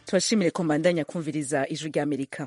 tubashimire ko mbandanya kumviriza ijwi rya amerika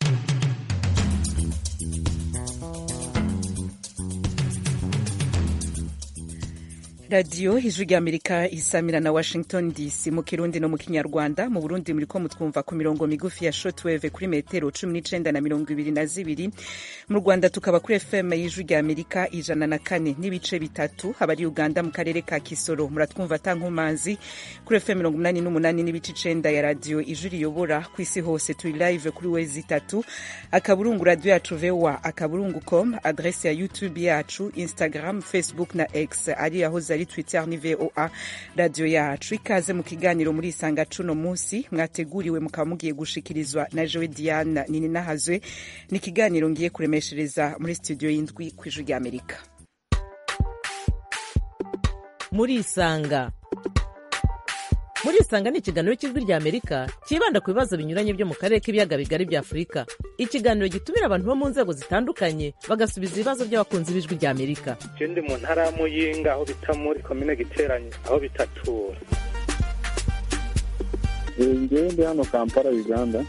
radiyo ijwi rya amerika isamira na washington dc mu kirundi no mu kinyarwanda mu burundi muriko mutwumva ku mirongo migufi ya shortwave kuri metero cumi n'icenda na mirongo ibiri na zibiri mu rwanda tukaba kuri fm y'ijwi rya amerika ijana na kane n'ibice bitatu abari uganda mu karere ka kisoro muratwumva atankumanzi kuri fm mirongo umunani n'umunani n'ibice icenda ya radiyo ijwi riyobora ku isi hose turi live kuri wezi itatu akaburungu radiyo yacu voa akaburungu com adrese ya youtube yacu instagram facebook na x ari aho ari twitter ni voa radiyo yacu ikaze mu kiganiro muri isanga cuno munsi mwateguriwe mukaba mugiye gushikirizwa na jowe diana nini nahazwe ni ikiganiro ngiye kuremeshereza muri studio y'indwi ku ijwi rya amerika muri isanga muri isanga ni ikiganiro cy'ijwi rya amerika cyibanda ku bibazo binyuranye byo mu karere k'ibiyaga bigari bya afurika ikiganiro gitumira abantu bo mu nzego zitandukanye bagasubiza ibibazo by'abakunzi b'ijwi rya amerika ndi mu ntara ya muyinga aho bita muri komine giteranye aho bitatura ngewe ndi hano kampala uganda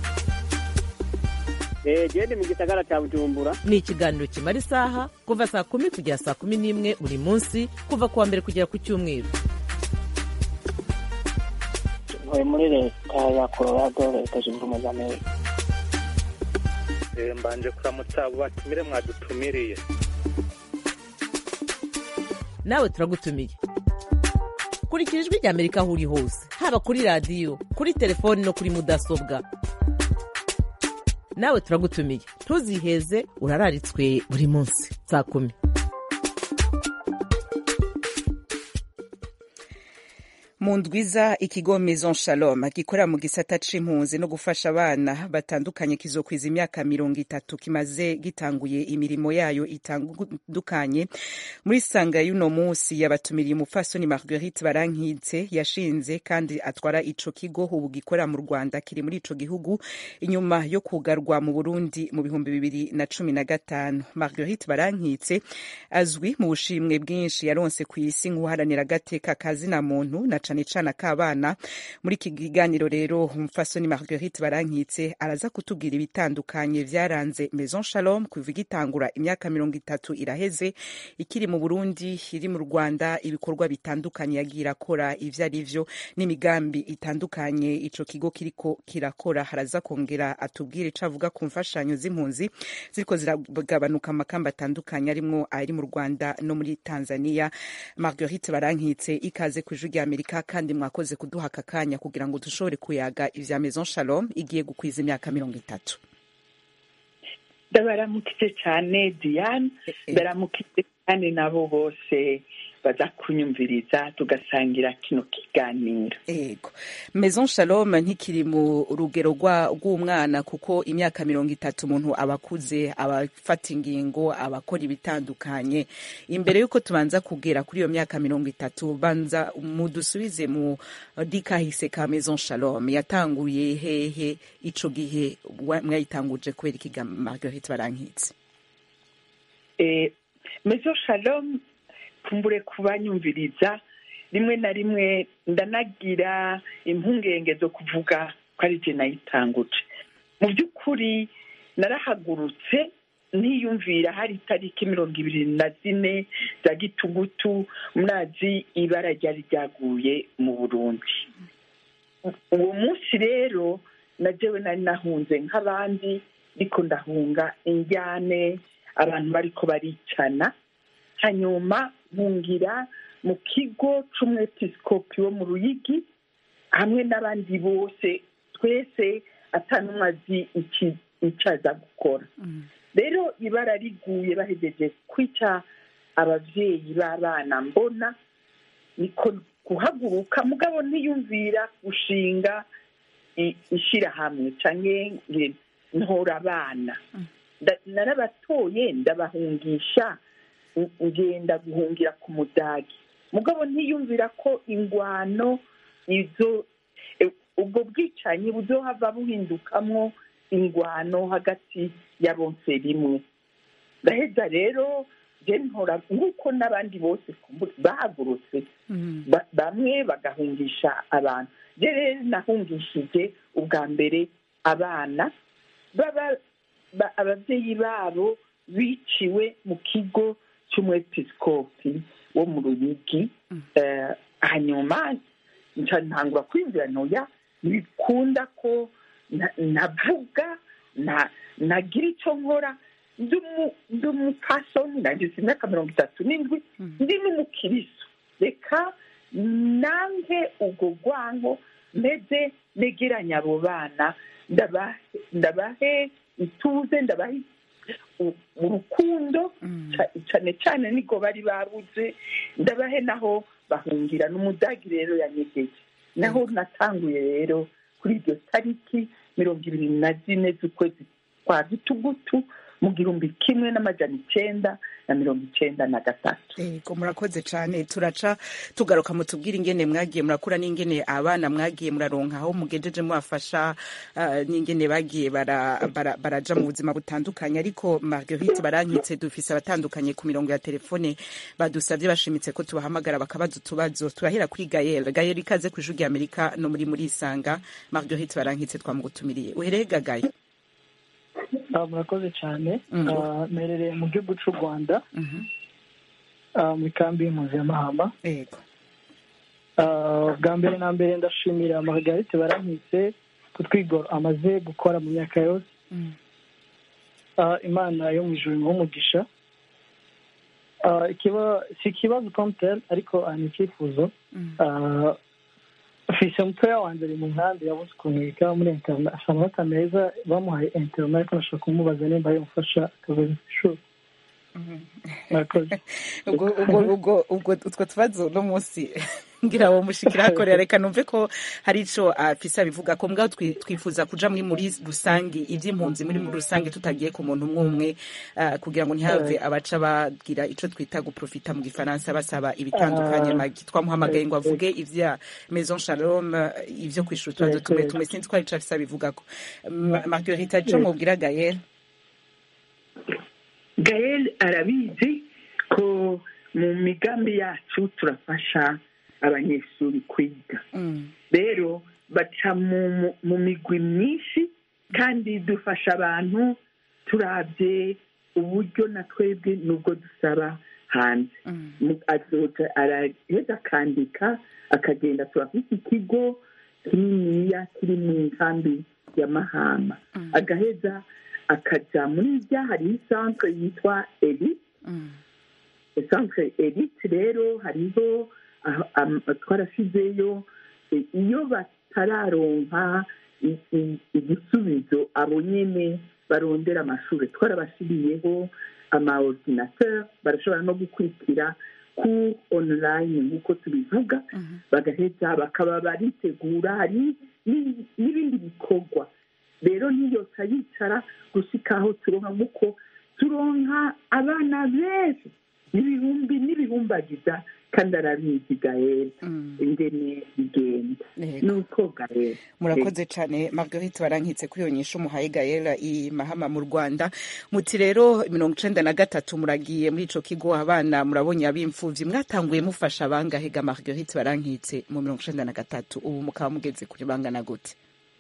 gende mu gisagara cya bujumbura ni ikiganiro kimara isaha kuva saa kumi kugera saa kumi n'imwe buri munsi kuva ku wa mbere kugera ku cyumweru ntuye muri leta ya colorado leta zunze ubumwe za amerika mbanje kuramutsa abo batumire mwadutumiriye nawe turagutumiye kurikira ijwi rya amerika aho uri hose haba kuri radiyo kuri telefoni no kuri mudasobwa nawe turagutumiye ntuziheze urararitswe buri munsi saa kumi mu ndwiza ikigo maison shalom gikorera mu gisata c'impunzi no gufasha abana batandukanye kizokwiza imyaka mirongo itatu kimaze gitanguye imirimo yayo itandukanye muri sanga y'uno munsi yabatumiriye umupfasoni marguerite barankitse yashinze kandi atwara ico kigo ubu gikorera mu rwanda kiri muri ico gihugu inyuma yo kugarwa mu burundi mu bihumbi bibiri na cumi na gatanu marguerite barankitse azwi mu bushimwe bwinshi yaronse ku isi nk'uharanira agateka kazina muntu na cane cane ak'abana muri iki kiganiro rero umupfasoni marguerite barankitse araza kutubwira ibitandukanye vyaranze maison shalom kuva igitangura imyaka mirongo itatu iraheze ikiri mu burundi iri mu rwanda ibikorwa bitandukanye yagiye irakora ivyo ari vyo n'imigambi itandukanye ico kigo kiriko kirakora haraza kongera atubwire ico avuga ku mfashanyo z'impunzi ziriko ziragabanuka amakamba atandukanye arimwo ari mu rwanda no muri tanzania marguerite barankitse ikaze ku ijwi rya amerika kandi mwakoze kuduha aka kanya kugira ngo dushobore kuyaga ivya maison shalom igiye gukwiza imyaka mirongo itatu ndabaramukije cyane diane ndaramukije cyane nabo bose baza kunyumviriza tugasangira kino kiganiro ego maison shalom ntikiri mu rugero rw'umwana kuko imyaka mirongo itatu umuntu aba akuze abafata ingingo abakora ibitandukanye imbere y'uko tubanza kugera kuri iyo myaka mirongo itatu banza mudusubize mu dikahise ka maison shalom yatanguye hehe ico gihe mwayitanguje kubera ikiga marguerite barankitse maison shalom kumbure kubanyumviriza rimwe na rimwe ndanagira impungenge zo kuvuga ko ari je nayitanguje mu by'ukuri narahagurutse niyumvira hari itariki mirongo ibiri na zine za gitugutu murazi ibara ryari ryaguye mu burundi uwo munsi rero najewe nari nahunze nk'abandi ariko ndahunga injyane abantu bariko baricana hanyuma nkungira mu kigo c'umwepiskopi wo mu ruyigi hamwe n'abandi bose twese atanumwe azi icyo aza gukora rero ibara riguye bahejeje kwica ababyeyi b'abana mbona niko guhaguruka mugabo ntiyumvira gushinga ishyirahamwe cyangwa ntora abana narabatoye ndabahungisha ngenda guhungira ku mudagi mugabo ntiyumvira ko ingwano izo ubwo bwicanyi buzohava buhindukamwo ingwano hagati ya bonse rimwe ndaheza rero je ntora nk'uko n'abandi bose kumbura- bahagurutse ba- bamwe bagahungisha abantu je rero nahungishije ubwa mbere abana baba ba- ababyeyi babo biciwe mu kigo cy'umwepisikopi wo mu ruyigi Eh, hanyuma nca ntangura kwiyumvira ntoya ntibikunda ko na- navuga na- nagira icyo nkora ndi umu- ndi umupasoni nagize imyaka mirongo itatu n'indwi ndi n'umukiristo reka nange ubwo rwanko meze negeranya abo bana ndabahe ndabahe ituze ndabahe u- urukundo ca- cane cane nigo bari babuze ndabahe naho bahungira n'umudagi rero yanyegeje naho natanguye rero kuri iryo tariki mirongo ibiri na zine z'ukwezi kwa gitugutu mu gihumbi kimwe n'amajana icenda na mirongo icenda na gatatu Ego murakoze cyane turaca tugaruka mutubwire ingene mwagiye murakura n'ingene abana mwagiye muraronka aho mugejeje mubafasha ah, n'ingene bagiye bara- bara- baraja mu buzima butandukanye ariko Marguerite barankitse dufise abatandukanye ku mirongo ya telefone badusabye bashimitse ko tubahamagara bakabaza utubazo turahera kuri Gael Gael ikaze ku ijwi Amerika no muri muri Isanga Marguerite barankitse twamugutumiriye uhereye Gael Ah, murakoze cyane Mm. Ah, mperereye mu gihugu cy'u rwanda Mhm. ah, mu ikambi y'impunzi ya mahama Ego Ah, bwa mbere na mbere ndashimira margarite barankitse ku twigoro amaze gukora mu myaka yose Mm. Ah, imana yo mu ijuru imuhe umugisha Ah, ikiba- si ikibazo komuteri ariko ah, ni icyifuzo Mm. Ah, mfise mutoya wanjye ari mu nkambi yabuze ukuntu yiga muri internet asa amanota meza bamuhaye internet ariko nashaka kumubaza nimba yamufasha akaza ku ishuri murakoze ubwo ubwo ubwo ubwo utwo tubazo no munsi ngira wo mushikira hakorera reka numve ko hari ico afise abivuga ko mbwa twi- twifuza kuja muri muri rusangi ivy'impunzi muri muri rusange tutagiye ku muntu umwe umwe ah, kugira ngo ntihave abaca bagira ico twita guprofita mu gifaransa basaba ibitandukanye Ah. magi twamuhamagaye ngo avuge ivya maison shalom eh, ivyo kwishura utubazo Yego, tumwe yego. tumwe sinzi ko hari ico afise abivugako Ma- marguerite ico mubwira gael gael arabizi ko mu migambi yacu turafasha abanyeshuri kwiga Mm. rero baca mu mu- mu migwi myinshi kandi dufasha abantu turabye uburyo na twebwe nubwo dusaba hanze Mm. Mu- azoja araheza akandika akagenda turafite ikigo kininiya kiri mu nkambi ya mahama agaheza akaja muri rya hariho isantre yitwa eri Mm. centre elite rero hariho aho- am- twarashizeyo e, iyo batararonka i- i- igisubizo abo nyene barondera amashuri twarabashiriyeho amaordinateur barashobora no gukurikira ku online nk'uko tubivuga bagaheza bakaba baritegura hari ni- n'ibindi bikorwa rero ntiyoca yicara gushika aho turonka nk'uko turonka abana benshi n'ibihumbi n'ibihumbagiza kandi arabizi gael Mm. ingene bigenda Yego. nuko gael murakoze cyane marguerite barankitse kuri iyo nyisho muhaye gayera i mahama mu rwanda muti rero mirongo icenda na gatatu muragiye muri ico kigo abana murabonye ab'imfuvyi mwatanguye mufasha bangahe ga marguerite barankitse mu mirongo icenda na gatatu ubu mukaba mugeze kuri bangana gute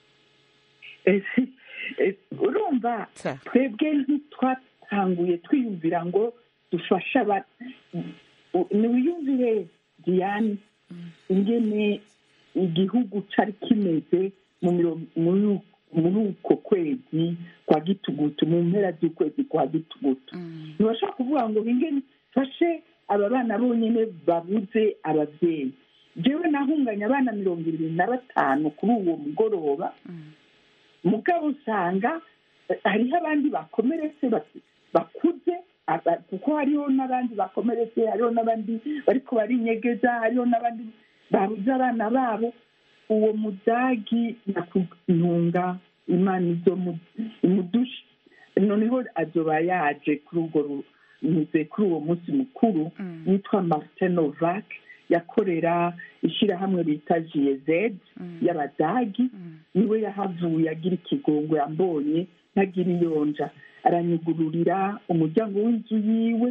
Eh, si- eh, urumva Sa. twebwe ntitwatanguye twiyumvira ngo dufashe aba u- niwiyumvire diane ingene igihugu cari kimeze mu miro- muri muri uko kwezi kwa gitugutu mu mpera z'ukwezi kwa gitugutu ntibashobora kuvuga ngo ingene fashe aba bana bonyine babuze ababyeyi jewe nahunganye abana mirongo irindwi na batanu kuri uwo mugoroba mugabo usanga eh, hariho abandi bakomeretse bak- bakuze aba- kuko hariho n'abandi bakomeretse hariho n'abandi bariko barinyegeza hariho n'abandi babuze abana babo uwo mudagi nakuntunga imana izo mu- imudushe noneho azoba yaje kuri urwo ru- nyuze kuri uwo munsi mukuru yitwa martin novak yakorera ishyirahamwe bita jiyezed y'abadagi niwe yahavuye agira ikigongo yambonye ntagira iyonja aranyugururira umuryango w'inzu yiwe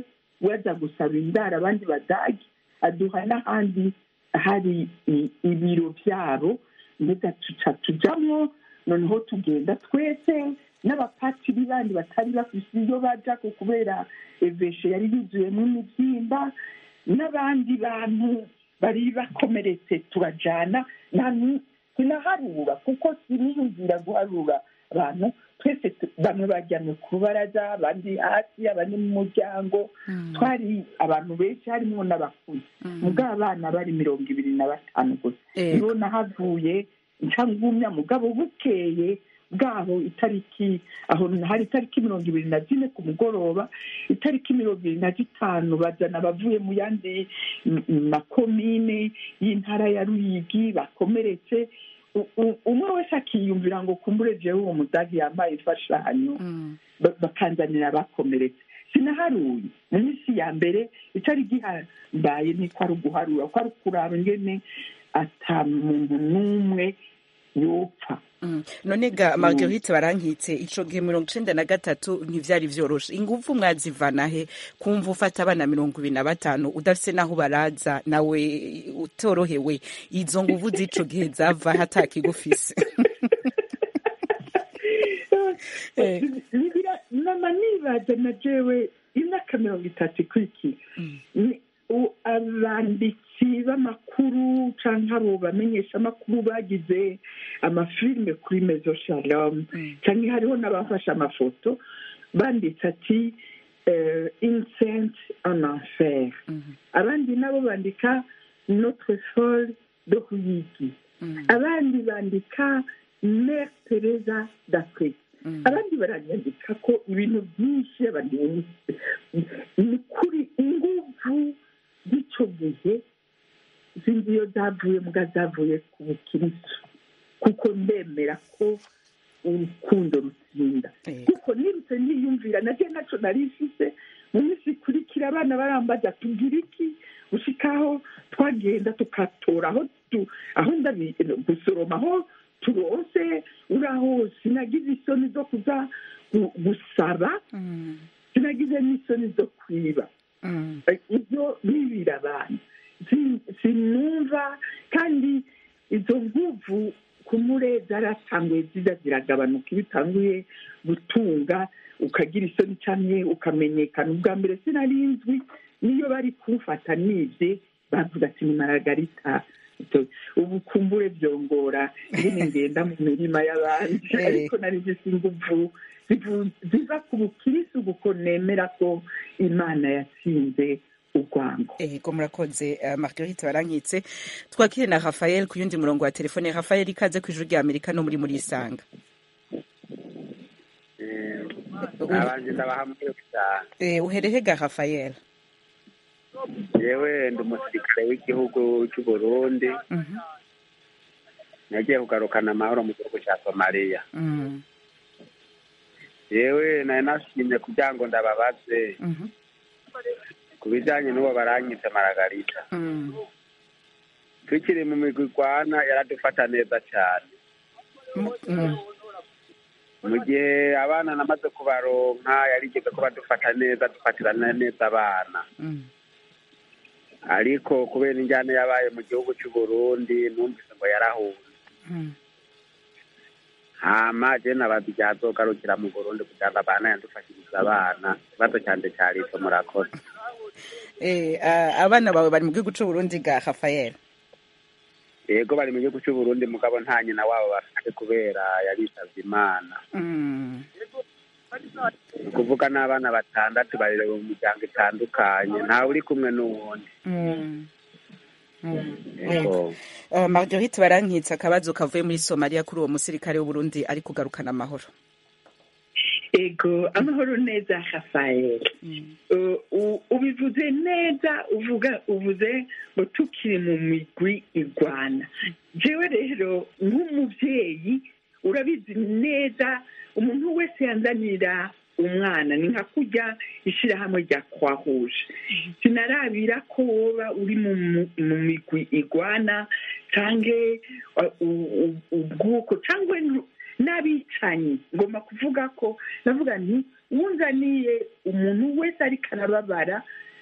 waza gusaba indaro abandi badage aduha n'ahandi hari i- ibiro byabo mbega tuca tujamwo noneho tugenda twese n'abapatiri bandi batari bafise iyo baja ku kubera eveshe yari yuzuyemo imibyimba n'abandi bantu bari bakomeretse turajana nta ni- sinaharura kuko siniyumvira guharura abantu twese tu- bamwe bajyamye ku rubaraza abandi hasi abandi mu muryango twari abantu benshi harimo n'abakuze mugabo abana bari mirongo ibiri na batanu gusa Ego. nibo nahavuye nca ngumya mugabo bukeye bwaho itariki aho hari itariki mirongo ibiri na zine ku mugoroba itariki mirongo ibiri na zitanu bazana abavuye mu yandi m- makomine y'intara ya ruyigi bakomeretse U- u- umwe wese akiyumvira ngo kumbure jewe uwo mudagi yambaye imfashanyo ba- bakanzanira abakomeretse sinaharuye mu minsi ya mbere itari gihambaye niko ari uguharura ko ari ukuraba ingene ata muntu n'umwe yopfa Mm. none ga marguerite barankitse ico gihe mirongo icenda na gatatu ntivyari vyoroshe inguvu mwazivana he kumva ufata abana mirongo ibiri na batanu udafise n'aho baraza nawe utorohewe izo nguvu z'ico gihe zava hatakigufise Eh. Nibira- nama nibaza na jewe imyaka mirongo itatu ikurikira Ni- u- abanditsi b'amakuru canke abo bamenyesha amakuru bagize amafilime kuri mezo shalom canke hariho n'abafashe amafoto banditse ati eh, incent en enfer abandi nabo bandika notre folle de ruyigi abandi bandika mère teresa d'afrique abandi baranyandika ko ibintu byinshi abandi ni kuri inguvu z'icyo gihe sinzi iyo zavuye mbwa zavuye ku bukirisu kuko ndemera ko urukundo rutsinda Yego. kuko nirutse niyumvira nabyo ntacyo nari mfise mu minsi ikurikira abana barambaza tugira iki gushikaho twagenda tukatora aho tu- aho ndabi gusoroma aho turose uraho sinagize isoni zo kuza gu- gusaba Mm. sinagize n'isoni zo kwiba Mm. ibyo bibira abantu Si- sinumva kandi izo nguvu kumure zaratanguye ziza ziragabanuka iyo utanguye gutunga ukagira isoni cyane ukamenyekana ubwa mbere sinari nzwi niyo bari kumfata nibye bavuga ati ni maragarita Ito- ubu kumbure byongora nyine ngenda mu mirima y'abandi Eh. ariko nari zisa inguvu zivu- ziva ku bukirisi kuko nemera ko imana yatsinze urwango ego murakoze uh, marguerite barankitse twakire na rafael ku yundi murongo wa telefone rafael ikaze ku ijuru rya amerika no muri muri isanga abanje ndabahamwe cyane Eh, uherehe ga rafael yewe ndi umusirikare w'igihugu cy'u Burundi Mhm. nagiye kugarukana amahoro mu gihugu cya somaliya Mm. yewe nari nashimye kugira ngo ndababaze Mhm. ku bijyanye n'uwo baranyitse maragarita Mm. tukiri mu migwi igwana yaradufata neza cyane Mm. mu gihe abana namaze kubaronka yarigeze ko badufata neza dufatirana neza abana Mm. ariko kubera injyana yabaye mu gihugu cy'u Burundi numvise ngo yarahunze Mm. hama je nabaza igihe azogarukira mu Burundi kugira ngo abana yadufashirize abana ikibazo cyanje cyari ico murakoze Eh, ah, abana bawe bari mu gihugu c'u Burundi ga rafael yego bari mu gihugu cy'u Burundi mugabo nta nyina wabo bafite kubera yarisavye imana Mm. ni ukuvuga n'abana batandatu barerewe mu miryango itandukanye ntawe uri kumwe n'uwundi Mm. Mm. yego Uh, marguerite barankitse akabazo kavuye muri somaliya kuri uwo musirikare w'uburundi ari kugarukana amahoro ego amahoro neza rafael Uh, u- ubivuze neza uvuga uvuze ngo tukiri mu migwi igwana jewe rero nk'umubyeyi urabizi neza umuntu wese yanzanira umwana ni nka kurya ishyirahamwe rya kwahuje sinarabira ko woba uri mu mu- mu migwi igwana cyangwa ubwuko cyangwa nu- n'abicanyi ngomba kuvuga ko navuga nti wunzaniye umuntu wese ariko arababara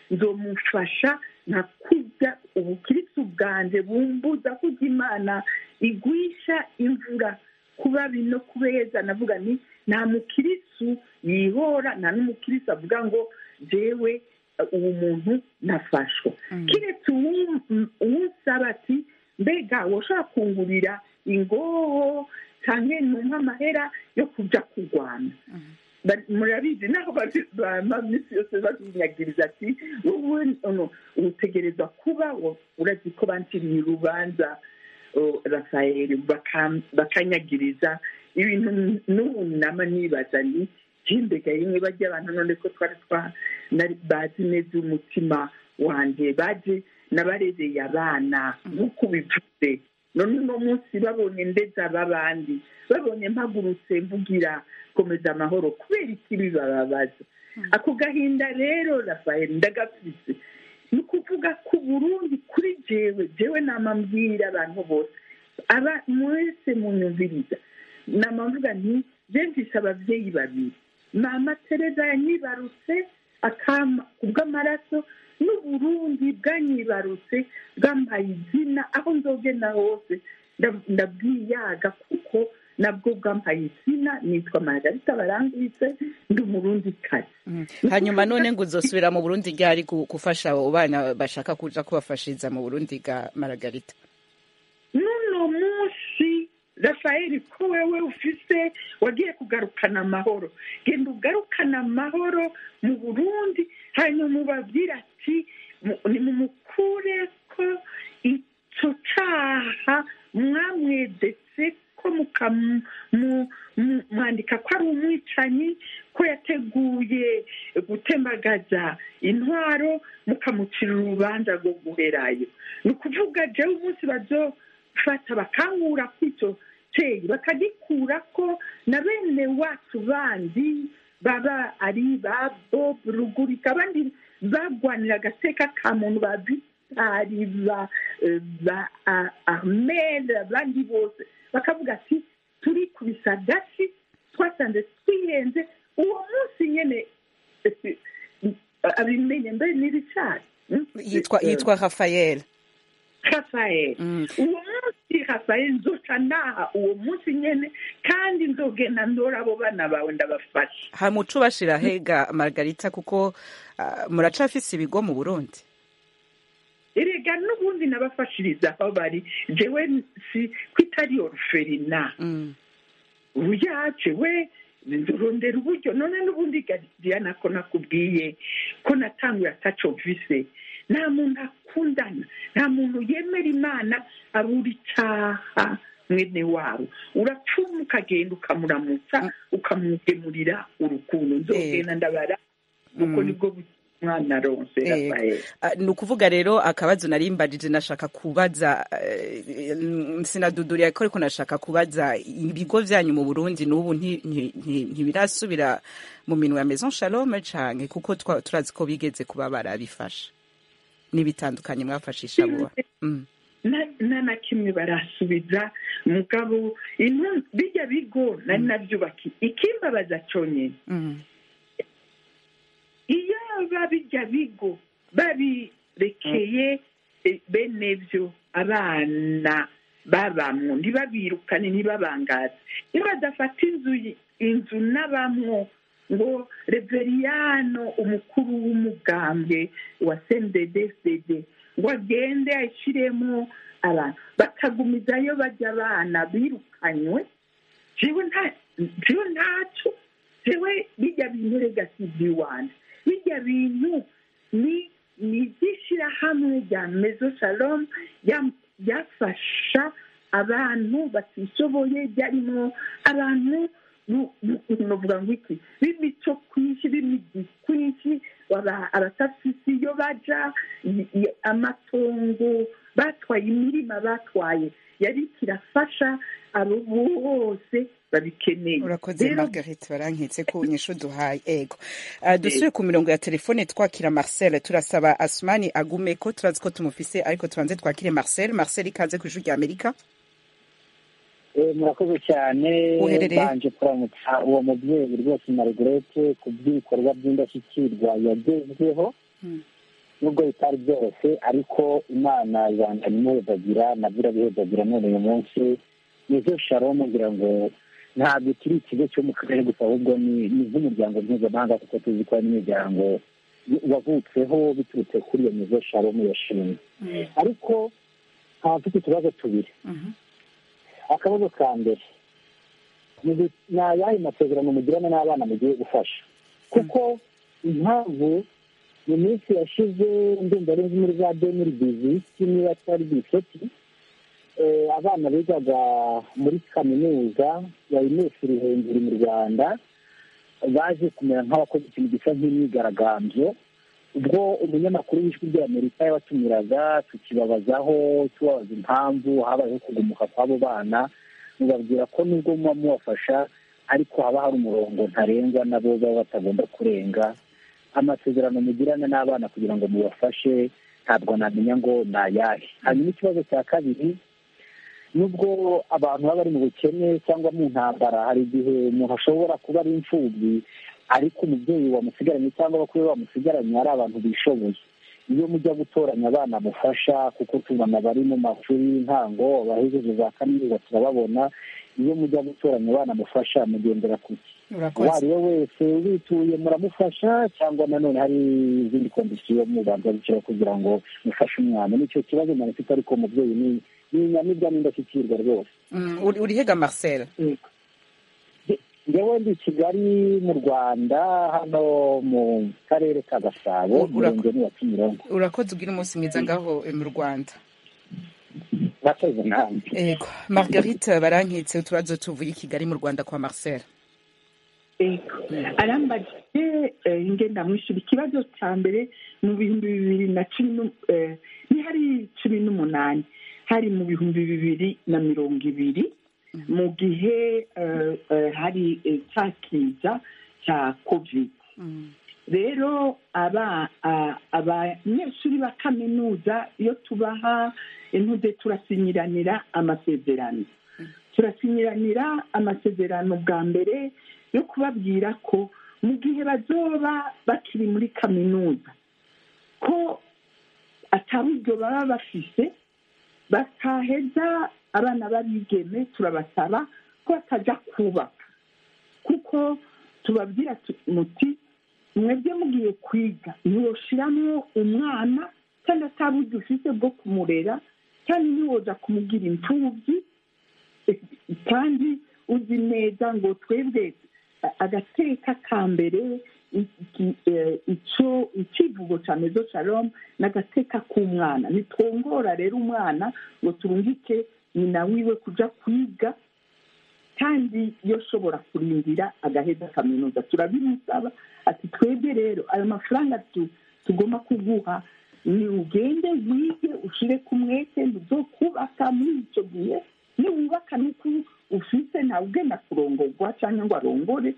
nzomufasha nka kurya ubukirisi bwanjye bumbuza kurya imana igwisha imvura kuba bino kubeza navuga ni nta mukirisu yihora nta n'umukirisu avuga ngo jewe uwo muntu nafashwa kiretse uwusaba ati mbega woshobora kungurira ingoho cyangwa numva amahera yo kujya kurwana murabizi naho bama minsi yose babinyagiriza ati wowe utegereza kuba urazi ko banciriye urubanza rafayeli bakanyagiriza ibintu n'ubu nama nibaza ni jimbega rimwe bajya abantu none ko twari bazi neza umutima wanjye baje nabarereye abana nk'uko ubivuze none uno munsi babonye ndetse ab'abandi babonye mpagurutse mvugira komeza amahoro kubera ikibi bababaza ako gahinda rero rafayeli ndagafise ni ukuvuga ko burundi kuri jewe jewe namambwira abantu bose aba mwese munyumviriza namamvuga nti mfise ababyeyi babiri mama tereza yanyibarutse akama kubw'amaraso n'uburundi bwanyibarutse bwambaye izina aho nzogenda hose ndabwiyaga kuko nabwo bwampaye izina nitwa margarita barangwitse ndi umurundi kazi hanyuma none ngo uzosubira mu burundi ryari gufasha abo bana bashaka kuja kubafashiriza mu burundi bwa margarita n'uno munsi rafayeli ko wewe ufise wagiye kugarukana amahoro genda ugarukana amahoro mu burundi hanyuma ubabwira ati nimumukure ko icyo cyaha mwamwedetse ko mwandika ko ari umwicanyi ko yateguye gutembagaza intwaro mukamucira urubanza rwo guherayo ni ukuvuga jewe umunsi bazofata bakangura ku icyo cyeyi bakagikura ko na bene wacu bandi baba ari ba bob rugurika abandi bagwanira agateka ka muntu ba vitari ba ahmed abandi bose bakavuga ati turi kubisa gasi twasanze twihenze uwo munsi nyine abimenye mbere n'ibicari yitwa rafael rafael uwo munsi rafael nzoca naha uwo munsi nyine kandi nzogenda ndora abo bana bawe ndabafasha hamuca ubashira hega margarita kuko muracafise ibigo mu burundi erega n'ubundi nabafashiriza aho bari jewe si ko itari oruferina uyaje we nzurondera uburyo none n'ubundi diana ko nakubwiye ko natanguye ataco vise nta muntu akundana nta muntu yemera imana abura icyaha mwene wabo urapfuma ukagenda ukamuramutsa ukamugemurira urukundo nzogenda ndabara kuko nibwo mwana aronse rafael ni ukuvuga rero akabazo narimbajije nashaka kubaza sinaduduriye ko ariko nashaka kubaza ibigo byanyu mu burundi n'ubu ntibirasubira mu minwe ya maison shalome canke kuko turazi ko bigeze kuba barabifasha n'ibitandukanye mwafashisha buba nta na kimwe barasubiza mugabo bijya bigo nari nabyubakiye ikimbabaza cyonyine iyo babijya bigo babirekeye bene byo abana babamwo ntibabirukane ntibabangaze iyo badafata inzu inzu n'abamwo ngo reveriyano umukuru w'umugambwe wa sendedesede ngo agende ashyiremo abantu bakagumizayo bajya abana birukanywe jewe ntacyo jewe bijya bintu regasizi wanjye bijya bintu ni ni iby'ishyirahamwe rya mezo shalom ryafasha abantu batishoboye ryarimo abantu nuvuga ngo iki b'imico kwinshi b'imigi kwinshi abatafisi iyo baja amatongo batwaye imirima batwaye yari kirafasha abo bose babikeneye urakoze margarite barankitse ko unyishu duhaye ego dusubire ku mirongo ya telefone twakira marcel turasaba asumani agume ko turazi ko tumufise ariko tubanze twakire marcel marcel ikaze ku ijuru rya amerika murakoze cyane mbanje kuramutsa uwo mubyeyi rwose margarete ku by'ibikorwa by'indashyikirwa yagezweho nubwo bitari byoroshye ariko imana ibandanya imuhezagira nabyo irabihezagira none uyu munsi nizo sharomu ngira ngo ntabwo kiri ikigo cyo mu karere gusa ahubwo ni nk'umuryango mpuzamahanga kuko tuzi ko hari n'imiryango wavutseho biturutse kuri iyo nizo sharomu yashimwe ariko nkaba mfite utubazo tubiri akabazo ka mbere ni ayahe masezerano mugirana n'abana mugiye gufasha kuko impamvu mu minsi yashize ndumva ari muri za demiri biziti niba atari biseti abana bigaga muri kaminuza ya inesi ruhengeri mu rwanda baje kumera nk'abakoze ikintu gisa nk'imyigaragambyo ubwo umunyamakuru w'ijwi ry'amerika yabatumiraga tukibabazaho tubabaza impamvu habayeho kugumuka kw'abo bana mubabwira ko nubwo muba mubafasha ariko haba hari umurongo ntarengwa nabo baba batagomba kurenga amasezerano mugirana n'abana kugira ngo mubafashe ntabwo namenya ngo ni ayahe hanyuma ikibazo cya kabiri nubwo abantu baba bari mu bukene cyangwa mu ntambara hari igihe umuntu ashobora kuba ari imfubyi ariko umubyeyi wamusigaranye cyangwa abakuru bamusigaranye ari abantu bishoboye iyo mujya gutoranya abana mufasha kuko tubona bari mu mashuri y'intango abahejeje za kaminuza turababona iyo mujya gutoranya abana mufasha mugendera ku uwo ari we wese ubituye muramufasha cyangwa nanone hari izindi kondisiyo mubanza gushyiraho kugira ngo mufashe umwana nicyo kibazo muntu ufite ariko umubyeyi ni ni inyamibwa n'indashyikirwa rwose urihega marcel ngewe ndi kigali mu rwanda hano mu karere ka gasabo umurenge ni wa kimironko urakoze ubwira umunsi mwiza ngaho mu rwanda murakoze nawe yego margarite barankitse utubazo tuvuye i kigali mu rwanda kwa marcel arambagije ingenda mwishyura ikibazo cya mbere mu bihumbi bibiri na cumi ni hari cumi n'umunani hari mu bihumbi bibiri na mirongo ibiri mu gihe hari cya kiza cya kovide rero abanyeshuri ba kaminuza iyo tubaha intude turasinyiranira amasezerano turasinyiranira amasezerano bwa mbere yo kubabwira ko mu gihe bazoba bakiri muri kaminuza ko ataburyo baba bafise bataheza abana babigeme turabasaba ko batajya kubaka kuko tubabwira muti mwebwe mugiye kwiga ntiwoshiramo umwana kandi ataburyo ufite bwo kumurera kandi ntiwoza kumugira imfubyi kandi uzi neza ngo twebwe agateka ka mbere icyo ikivugo cya mezo shalom ni agateka k'umwana nitwongora rero umwana ngo turungike nyina wiwe kujya kwiga kandi iyo ashobora kurindira agaheza kaminuza turabimusaba ati twebwe rero ayo mafaranga tugomba kuguha ni ugende wige ushyire ku mwete zo kubaka muri icyo gihe niwubaka nuko ufite ntawe ugenda kurongorwa cyangwa ngo arongore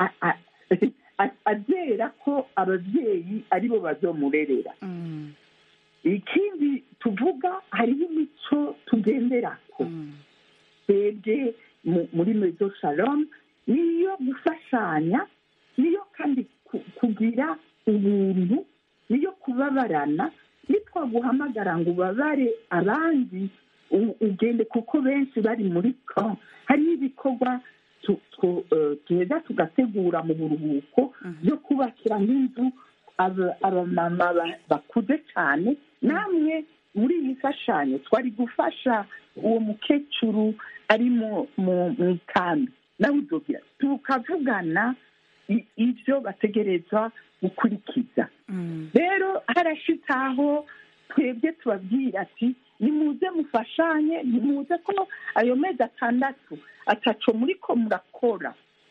azera ko ababyeyi aribo bazomurerera ikindi tuvuga hariho imico tugendera ko twebwe muri mezo shalom niyo gufashanya niyo kandi kugira ubuntu niyo kubabarana nitwaguhamagara ngo ubabare abandi ugende kuko benshi bari muri ko hariho ibikorwa tuheza tugategura mu buruhuko byo kubakira nk'inzu abamama bakuze cyane namwe muri iyi mfashanyo twari gufasha uwo mukecuru ari mu ikambi nawe udogira tukavugana ibyo bategereza gukurikiza rero harashitse aho twebwe tubabwira ati nimuze mufashanye nimuze ko ayo mezi atandatu ataco muri ko murakora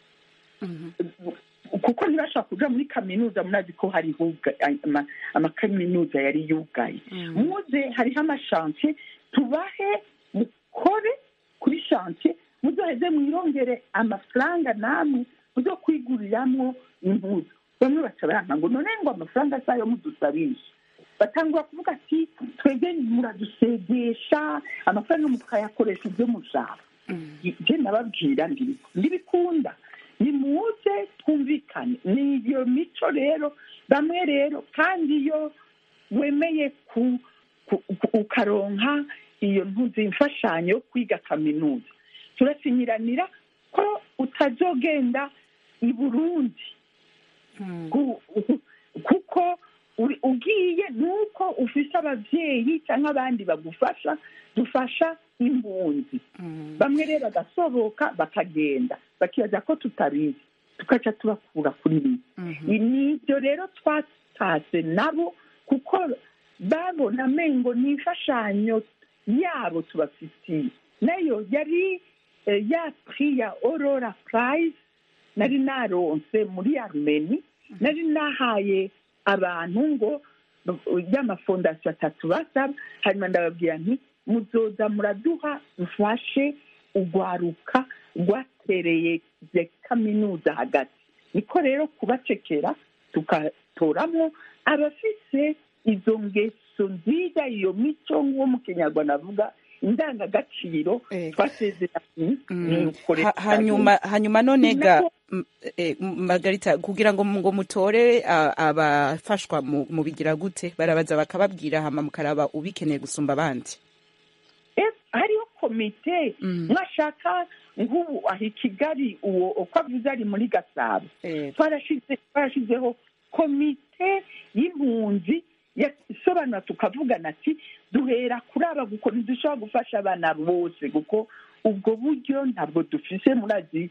kuko ntibashobora kuja muri kaminuza murazi ko hari amakaminuza yari yugaye muze hariho amashansiye tubahe mukore kuri shansiye muzoheze mwirongere amafaranga namwe muzo kwiguriramwo impuzu bamwe baca baranka ngo none ngo amafaranga azayo mudusabisha batangura kuvuga ati twebwe muradusegesha amafaranga mukayakoresha ibyo mushaka je nababwira ndibikunda nimuze twumvikane ni iyo mico rero bamwe rero kandi iyo wemeye ku ku- ku- ukaronka iyo ntuzi imfashanyo yo kwiga kaminuza turasinyiranira ko utazogenda i burundi ku- kuko uri- ugiye nuko ufise abavyeyi cyangwa abandi bagufasha dufasha impunzi bamwe rero bagasohoka bakagenda bakibaza ko tutabizi tukaca tubakura kuri bibi nibyo rero twatase nabo kuko babona amengo ni imfashanyo yabo tubafitiye nayo yari eh, ya prix ya aurora prize nari naronse muri armeni nari nahaye abantu ngo y'amafondasiyo atatu basaba hanyuma ndababwira nti muzoza muraduha mfashe ugwaruka rwatereye ze kaminuza hagati niko rero kubacekera tugatoramo abafise izo ngeso nziza iyo mico nk'uwo mu kinyarwanda avuga indangagaciro twasezeranye nuko rero Ha- hanyuma hanyuma none ga Nako- m- eh, m- margarita kugira ngo ngo mutore a- abafashwa mu- mubigira gute barabaza bakababwira hama mukaraba ubikeneye gusumba abandi Eh, hariho komite Mm. mwashaka nk'ubu aha i kigali uwo uko avuze ari muri gasabo Eh, twarashize twarashizeho komite y'impunzi isobanura tukavugana ati duhera kuri aba kuko ntidushobora gufasha abana bose kuko ubwo buryo ntabwo dufise murazi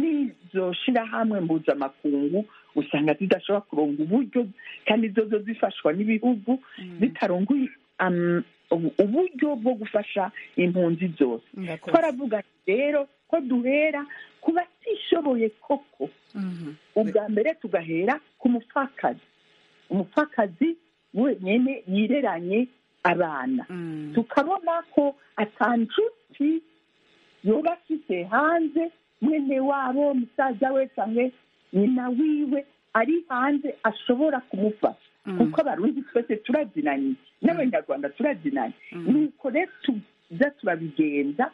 n'izo shirahamwe mpuzamakungu usanga zidashobora kuronga uburyo kandi zozo zifashwa n'ibihugu zitaronga um, ubu- uburyo bwo gufasha impunzi zose murakoze. twaravuga rero ko duhera ku batishoboye koko Mhm. ubwa mbere tugahera ku mupfakazi umupfakazi wenyine yireranye abana Mm. tukabona ko atanjuti yoba afite hanze mwene wabo musaza we cyangwa nyina wiwe ari hanze ashobora kumufasha Mm. kuko abarundi twese turazinanye n'abanyarwanda turazinanye nuko rero tuza turabigenza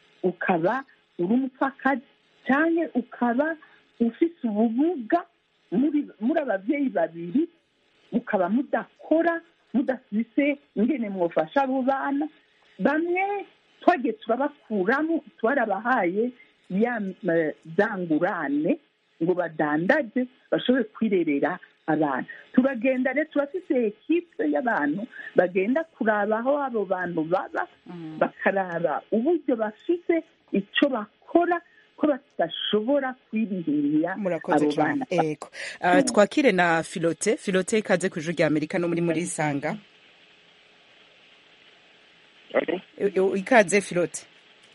ukaba uri umupfakazi cyangwa ukaba ufite ubumuga muri muri ababyeyi babiri mukaba mudakora mudafise ingene mwofasha abo bana bamwe twagiye turabakuramo twarabahaye ya eh, za ngurane ngo badandaje bashobore kwirerera abana turagenda rero turafise ekipe y'abantu bagenda kuraba aho abo bantu baba bakaraba uburyo bafite icyo bakora ko badashobora kwirihirira murakoze abo cyane bana ego Ah, twakire na filote filote ikaze ku ijuru rya amerika no muri muri isanga I- i- ikaze filote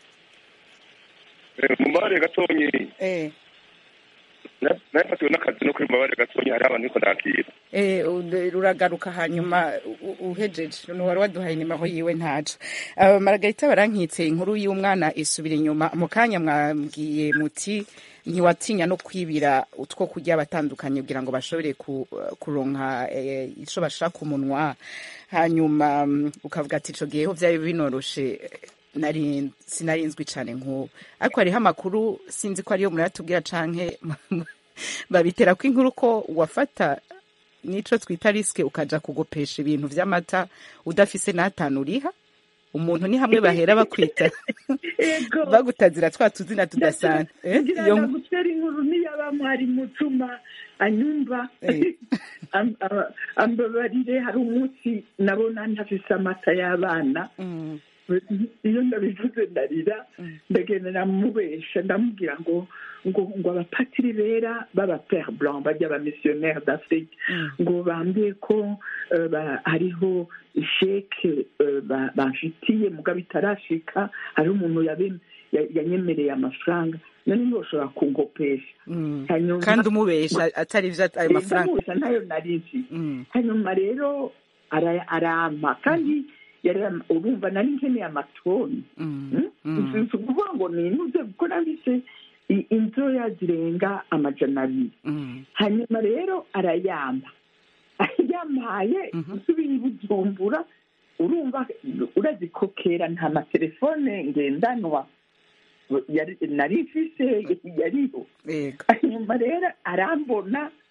mumabare gatonyi eh nafatiwe n'akazi no kuri mumabare gatonyi hari abantu niko nakira Eh, u- uragaruka hanyuma u- u- uhejeje wari waduhaye nimero yiwe ntaco uh, margarita barankitse inkuru y'umwana isubira inyuma mu kanya mwambwiye muti ntiwatinya no kwibira utwo kurya abatandukanye kugira ngo bashobore ku, kuronka eh, ico bashaka ku munwa hanyuma mm, ukavuga ati ico giheho vyari binoroshe nari sinarinzwi cane nk'ubu ariko hariho amakuru sinzi ko ariyo muratubwira canke babitera ko inkuru ko wafata nico twita risike ukaja kugopesha ibintu vy'amata udafise n'atanu uriha umuntu ni hamwe bahera bakwita Ego. bagutazira twa tuzina tudasanzwe Eh, ngira iyo ngo gutera inkuru niyaba mwari mutuma anyumva Eh. Am- aba- ambabarire hari umunsi nabona ntafise amata y'abana Mm, iyo ndabivuze ndarira ndagenda namubesha ndamubwira ngo ngo ngo abapatiri bera b'aba pere blanc bajya aba missionnaire d'afrique ngo bambwiye ko eh, ba- hariho isheke eh, ba- bamfitiye mugabo itarashika hariho umuntu yabe- ya- yanyemereye amafaranga none ntiboshobora kungopesha mm. Hanyuma- kandi umubesha atari ivyo ayo mafaranga ndamubuza ntayo narizi Mm, hanyuma rero ara- arampa kandi yari am- urumva nari nkeneye amatoni mm, mm. si ukuvuga ngo ninuze kuko nabise i- inzoya zirenga amajana abiri Mm, hanyuma rero arayampa yampaye nsubira i bujumbura urumva urazikokera nta matelefone ngendanwa yari- nari mfise yariho ego hanyuma rero arambona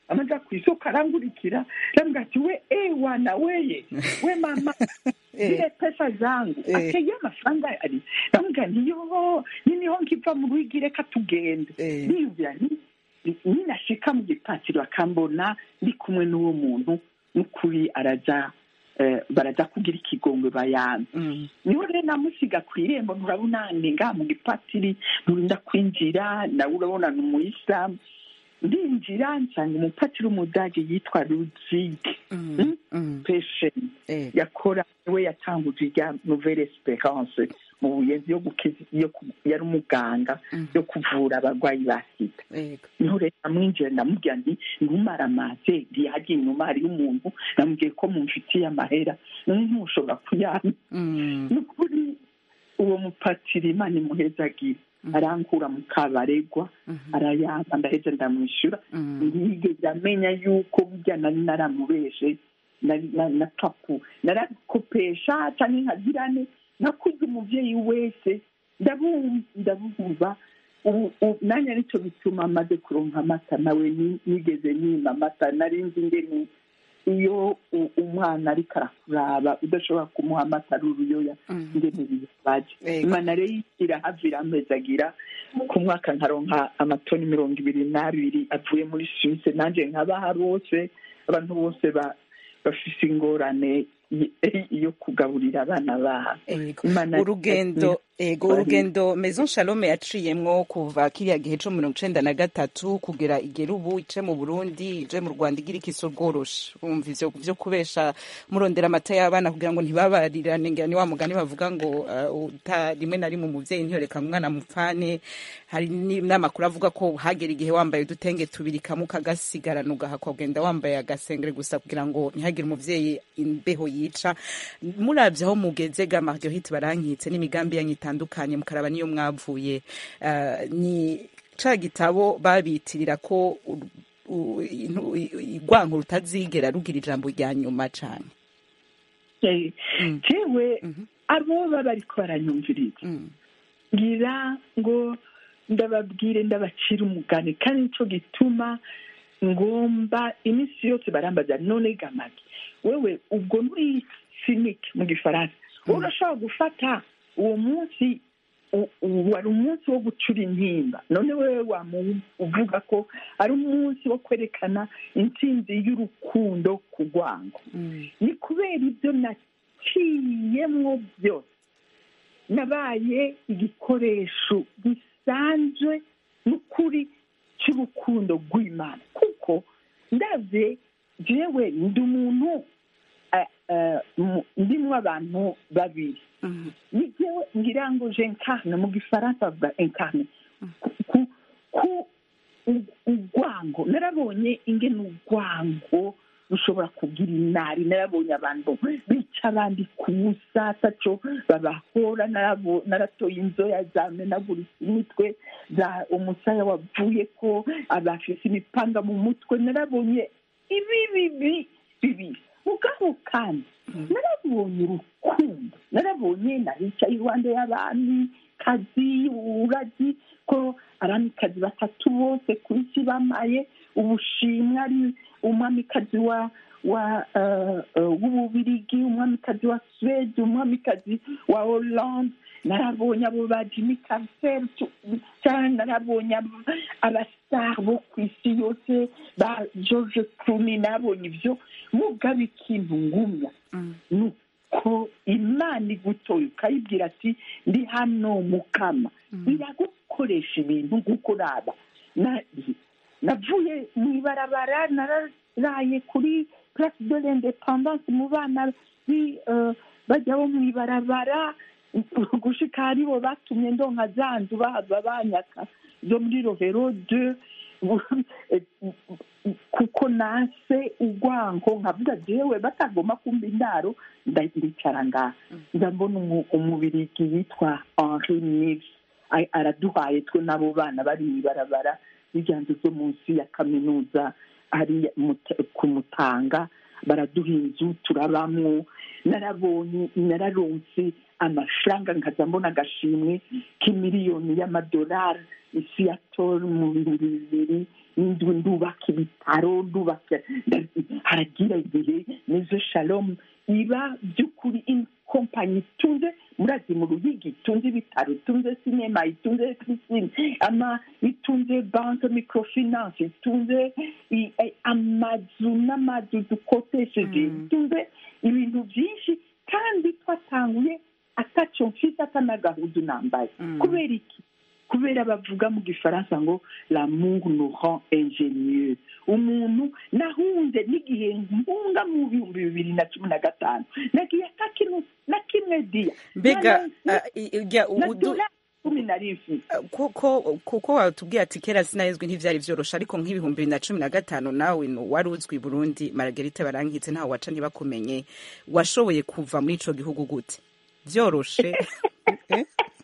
amaja ku isoko arangurikira arambwira ati we ewana weye we mama zile pesa zangu Eh. ateye amafaranga ari ndamubwira nti yo niniho nkiva mu rugi reka tugende Eh. niyumvira nti ninashika mu gipatiro akambona ndi kumwe n'uwo muntu n'ukuri araja eh, baraja kugira ikigongwe bayanze Mm. niho rero namusiga ku irembo nturabona ni ngaha mu gipatiri nturinda kwinjira nawe urabona ni umuyisilamu ndinjira nsanga umupatiri w'umudage yitwa ruzige Mm. Mm. pesheni Eh. yakora we yatanguje irya nouvelle esperance mu buyenzi yo gukiza yo ku- yari umuganga Mhm. yo kuvura abarwayi ba sida Yego. niho rero namwinjira ndamubwira nti ntumaramaze ntiyajya inyuma hariyo umuntu namubwiye ko mumfitiye amahera none ntushobora kuyampa Mm. ni ukuri uwo mupatiri imana imuhezagira arankura mu kabaregwa Mhm. arayampa ndaheza ndamwishyura Mm. ntiyigeze amenya yuko burya nari naramubeshe nari- na- na papu narakopesha cyangwa nkagirane nakuze umubyeyi wese ndabumva ndabumva ubu- ubu- nanjye nicyo bituma amaze kuronka amata nawe ni- nigeze nima amata nari nzi ingene iyo u- umwana ariko arakuraba udashobora kumuha amata ari uruyoya Mm. ingene bibaje Ego. imana rero irahavira ampezagira ku mwaka nkaronka amatoni mirongo ibiri n'abiri avuye muri suwise nanjye nkabaha bose abantu bose ba- bafise ingorane y- yo kugaburira abana babo Ego. Imana- urugendo ego urugendo maison shalome yaciyemwo kuva kiriya gihe co mirongo icenda na gatatu kugera igera ubu ice mu burundi ije mu rwanda igira ikiso rworoshe umva ivyo vyo kubesha murondera amata y'abana kugira ngo ntibabarirane ngira ni wa mugani bavuga ngo uh, uta rimwe na rimwe umuvyeyi ntiyoreka umwana mupfane hari ni- n'amakuru avuga ko hagera igihe wambaye udutenge tubiri kamwe ukagasigarana ugahakwa kugenda wambaye agasengere gusa kugira ngo ntihagire umuvyeyi imbeho yica muravye aho mugeze ga marguerite barankitse n'imigambi yanyu itandukanye mukaraba niyo mwavuye uh, ni ca gitabo babitirira ko u- u- intu- i- urwanko rutazigera rugira ijambo rya nyuma cane Eh, Mm. jewe Mhm. abo baba bariko baranyumviriza Mm. ngira ngo ndababwire ndabacira umugani kandi nico gituma ngomba iminsi yose barambaza none gamagi wewe ubwo muri sinike mu gifaransa wowe urashobora gufata uwo munsi u- u- wari umunsi wo gucura intimba none wewe wamu uvuga ko ari umunsi wo kwerekana intsinzi y'urukundo ku rwango Mm. ni kubera ibyo naciyemwo byose nabaye igikoresho gisanzwe n'ukuri cy'urukundo rw'imana kuko ndabye jewe ndi umuntu eh, eh, mu- ndimwo abantu babiri Mm. ni jewe ngira ngo je incarne mu gifaransa bavuga incarne ku ku- ku u- urwango narabonye ingene urwango rushobora kugira inari narabonye abantu bica abandi ku busa ataco babahora narabo- naratoye inzoya zamenaguritse imitwe za umusaya wavuye ko abafise imipanga mu mutwe narabonye ibi bibi bibiri mugabo kandi narabonye urukundo narabonye naricaye iruhande y'abami kazi uragi ko aramikazi batatu bose ku isi bamaye ubushimwe ari umwamikazi wa wa eh, eh, w'ububirigi umwamikazi wa suwede umwamikazi wa hollande narabonye abo ba jimmy carter cyane narabonye abo- abastar bo ku isi yose ba george clooney narabonye ibyo mugaba ikintu ngumya Mm. ni uko imana igutoye ukayibwira ati ndi hano mukama iragukoresha ibintu nk'uko uraba Na- navuye mu ibarabara nararaye kuri place de l'independance mu bana bi- eh, bajya bo mu ibarabara gushika haribo batumye ndonka za nzu bahava banyaka zo muri rovero de kuko nase urwango nkavuga jewe batagomba kumva indaro nda- ndicara ngaha ndabona umu- umubirigi yitwa henri nives A- araduhaye twe n'abo bana bari mu ibarabara n'iryanzu zo munsi ya kaminuza ari ku mutanga baraduha inzu turabamwo narabonye nararonse amafaranga nkaza mbona agashimwe k'imiliyoni y'amadolari isi ya tori mu bihumbi bibiri ndu- ndubaka ibitaro ndubaka nda- haragira igihe nizo shalom iba by'ukuri in- kompanyi itunze murazi mu ruhigi itunze ibitaro itunze sinema itunze pisine ama itunze banke microfinance itunze i- eh, amazu n'amazu dukotesheje itunze ibintu byinshi kandi twatanguye atacyo mfite atanagahudu nambaye kubera iki kubera bavuga mu gifaransa ngo l'amour nous rend ingénieux umuntu nahunze n'igihe mpunga mu bihumbi bibiri na cumi na gatanu nagiye atakintu na kimwe diya mbega Na- ah, i- i- ujya na udu- dola cumi nari mfite kuko kuko watubwiye ati kera sinahezwe ntivyari vyoroshe ariko nk'ibihumbi bibiri na cumi na gatanu nawe no wari uzwi i burundi maragerite barankitse ntawe waca ntibakumenye washoboye kuva muri ico gihugu gute vyoroshe Eh?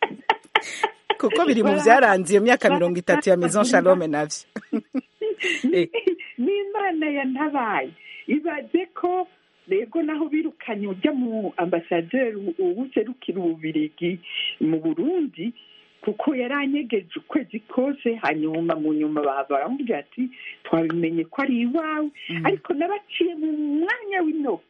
kuko biri mu vyaranze iyo myaka mirongo itatu ya maison shalome navyo Eh. n'imana yantabaye ibaze ko rego naho birukanye ujya mu ambasaderi uwuserukira ububirigi mu burundi kuko yaranyegeje ukwezi kose hanyuma mu nyuma baba baramubwira ati twabimenye ko ari iwawe ariko nabaciye mu mwanya w'intoki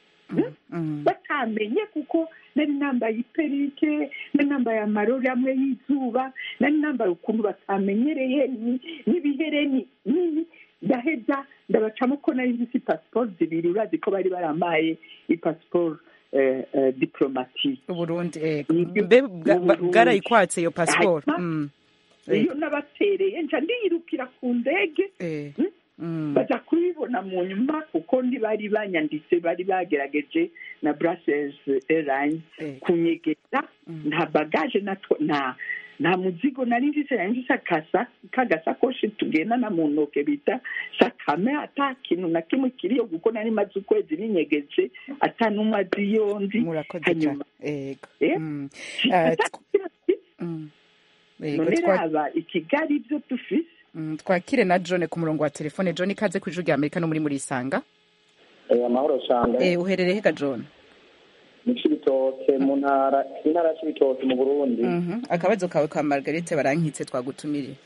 batamenye kuko nari nambaye iperike nari nambaye amarori amwe y'izuba nari nambaye ukuntu batamenyereye ni- n'ibihereni nini ndaheza ndabacamo ko nari nzi pasiporo zibiri urazi ko bari baramaye ipasiporo eh, eh, diplomatique uburundi eh, Nibyo, mbe mu bwa- ba- Burundi. bwarayikwatse iyo pasiporo Hanyuma, Mm. Eh, iyo nabatereye nca ndiyirukira ku ndege eh, Mm. mm. baza kubibona mu nyuma kuko ndi bari banyanditse bari bagerageje na brussels airlines Eh. kunyegeza nta bagaje natwo nta nta muzigo nari mfise nari mfise akasa kagasakoshi tugendana mu ntoke bita sakame ata kintu na kimwe kiriyo kuko nari maze ukwezi binyegeje ata n'umwe azi iyo ndi murakoze cyane hanyuma yego Eh? Mm. Ah, ata tw- kintu mfise. mm. Yego, none twa- raba i kigali ibyo dufise Mm, twakire na john ku murongo wa telefone john ikaze ku ijwi rya amerika no muri murisanga Eh, amahoro cyane eh, uherereye hega john mu cibitoke mu ntara intara ya cibitoke mu burundi Mhm. akabazo kawe ka margarete barankitse twagutumiriye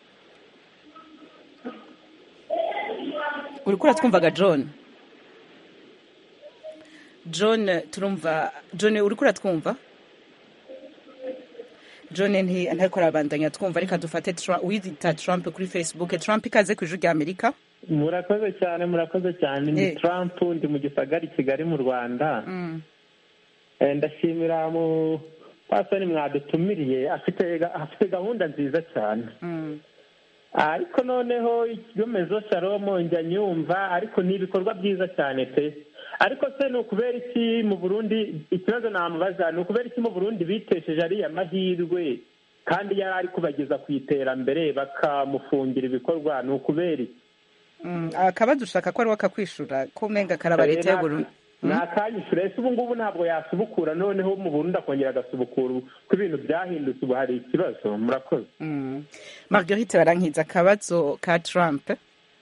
uriko uratwumvaga john john turumva john uriko uratwumva john nti ntariko arabandanya twumva reka dufate Tra- uwita trump kuri facebook trump ikaze ku ijwi rya amerika murakoze cyane murakoze cyane ni Eh. trump ndi mu gisagara i kigali mu rwanda Mm. Eh, ndashimira mu pasoni mwadutumiriye afite ga- afite gahunda nziza cyane Mm. ariko noneho ikigomezo salomo njya nyumva ariko ni ibikorwa byiza cyane pe ariko se ni ukubera iki mu burundi ikibazo namubaza ni ukubera iki mu burundi bitesheje ariya mahirwe kandi yari ari kubageza ku iterambere bakamufungira ibikorwa ni ukubera iki Mm. akabazo ushaka ko ari wakakwishura ko umenga karaba leta y'uburundi ni akanyishyura ese ubu ngubu ntabwo yasubukura noneho mu burundi akongera agasubukura ubu ko ibintu byahindutse ubu hari ikibazo murakoze Mm. marguerite barankiza akabazo ka trump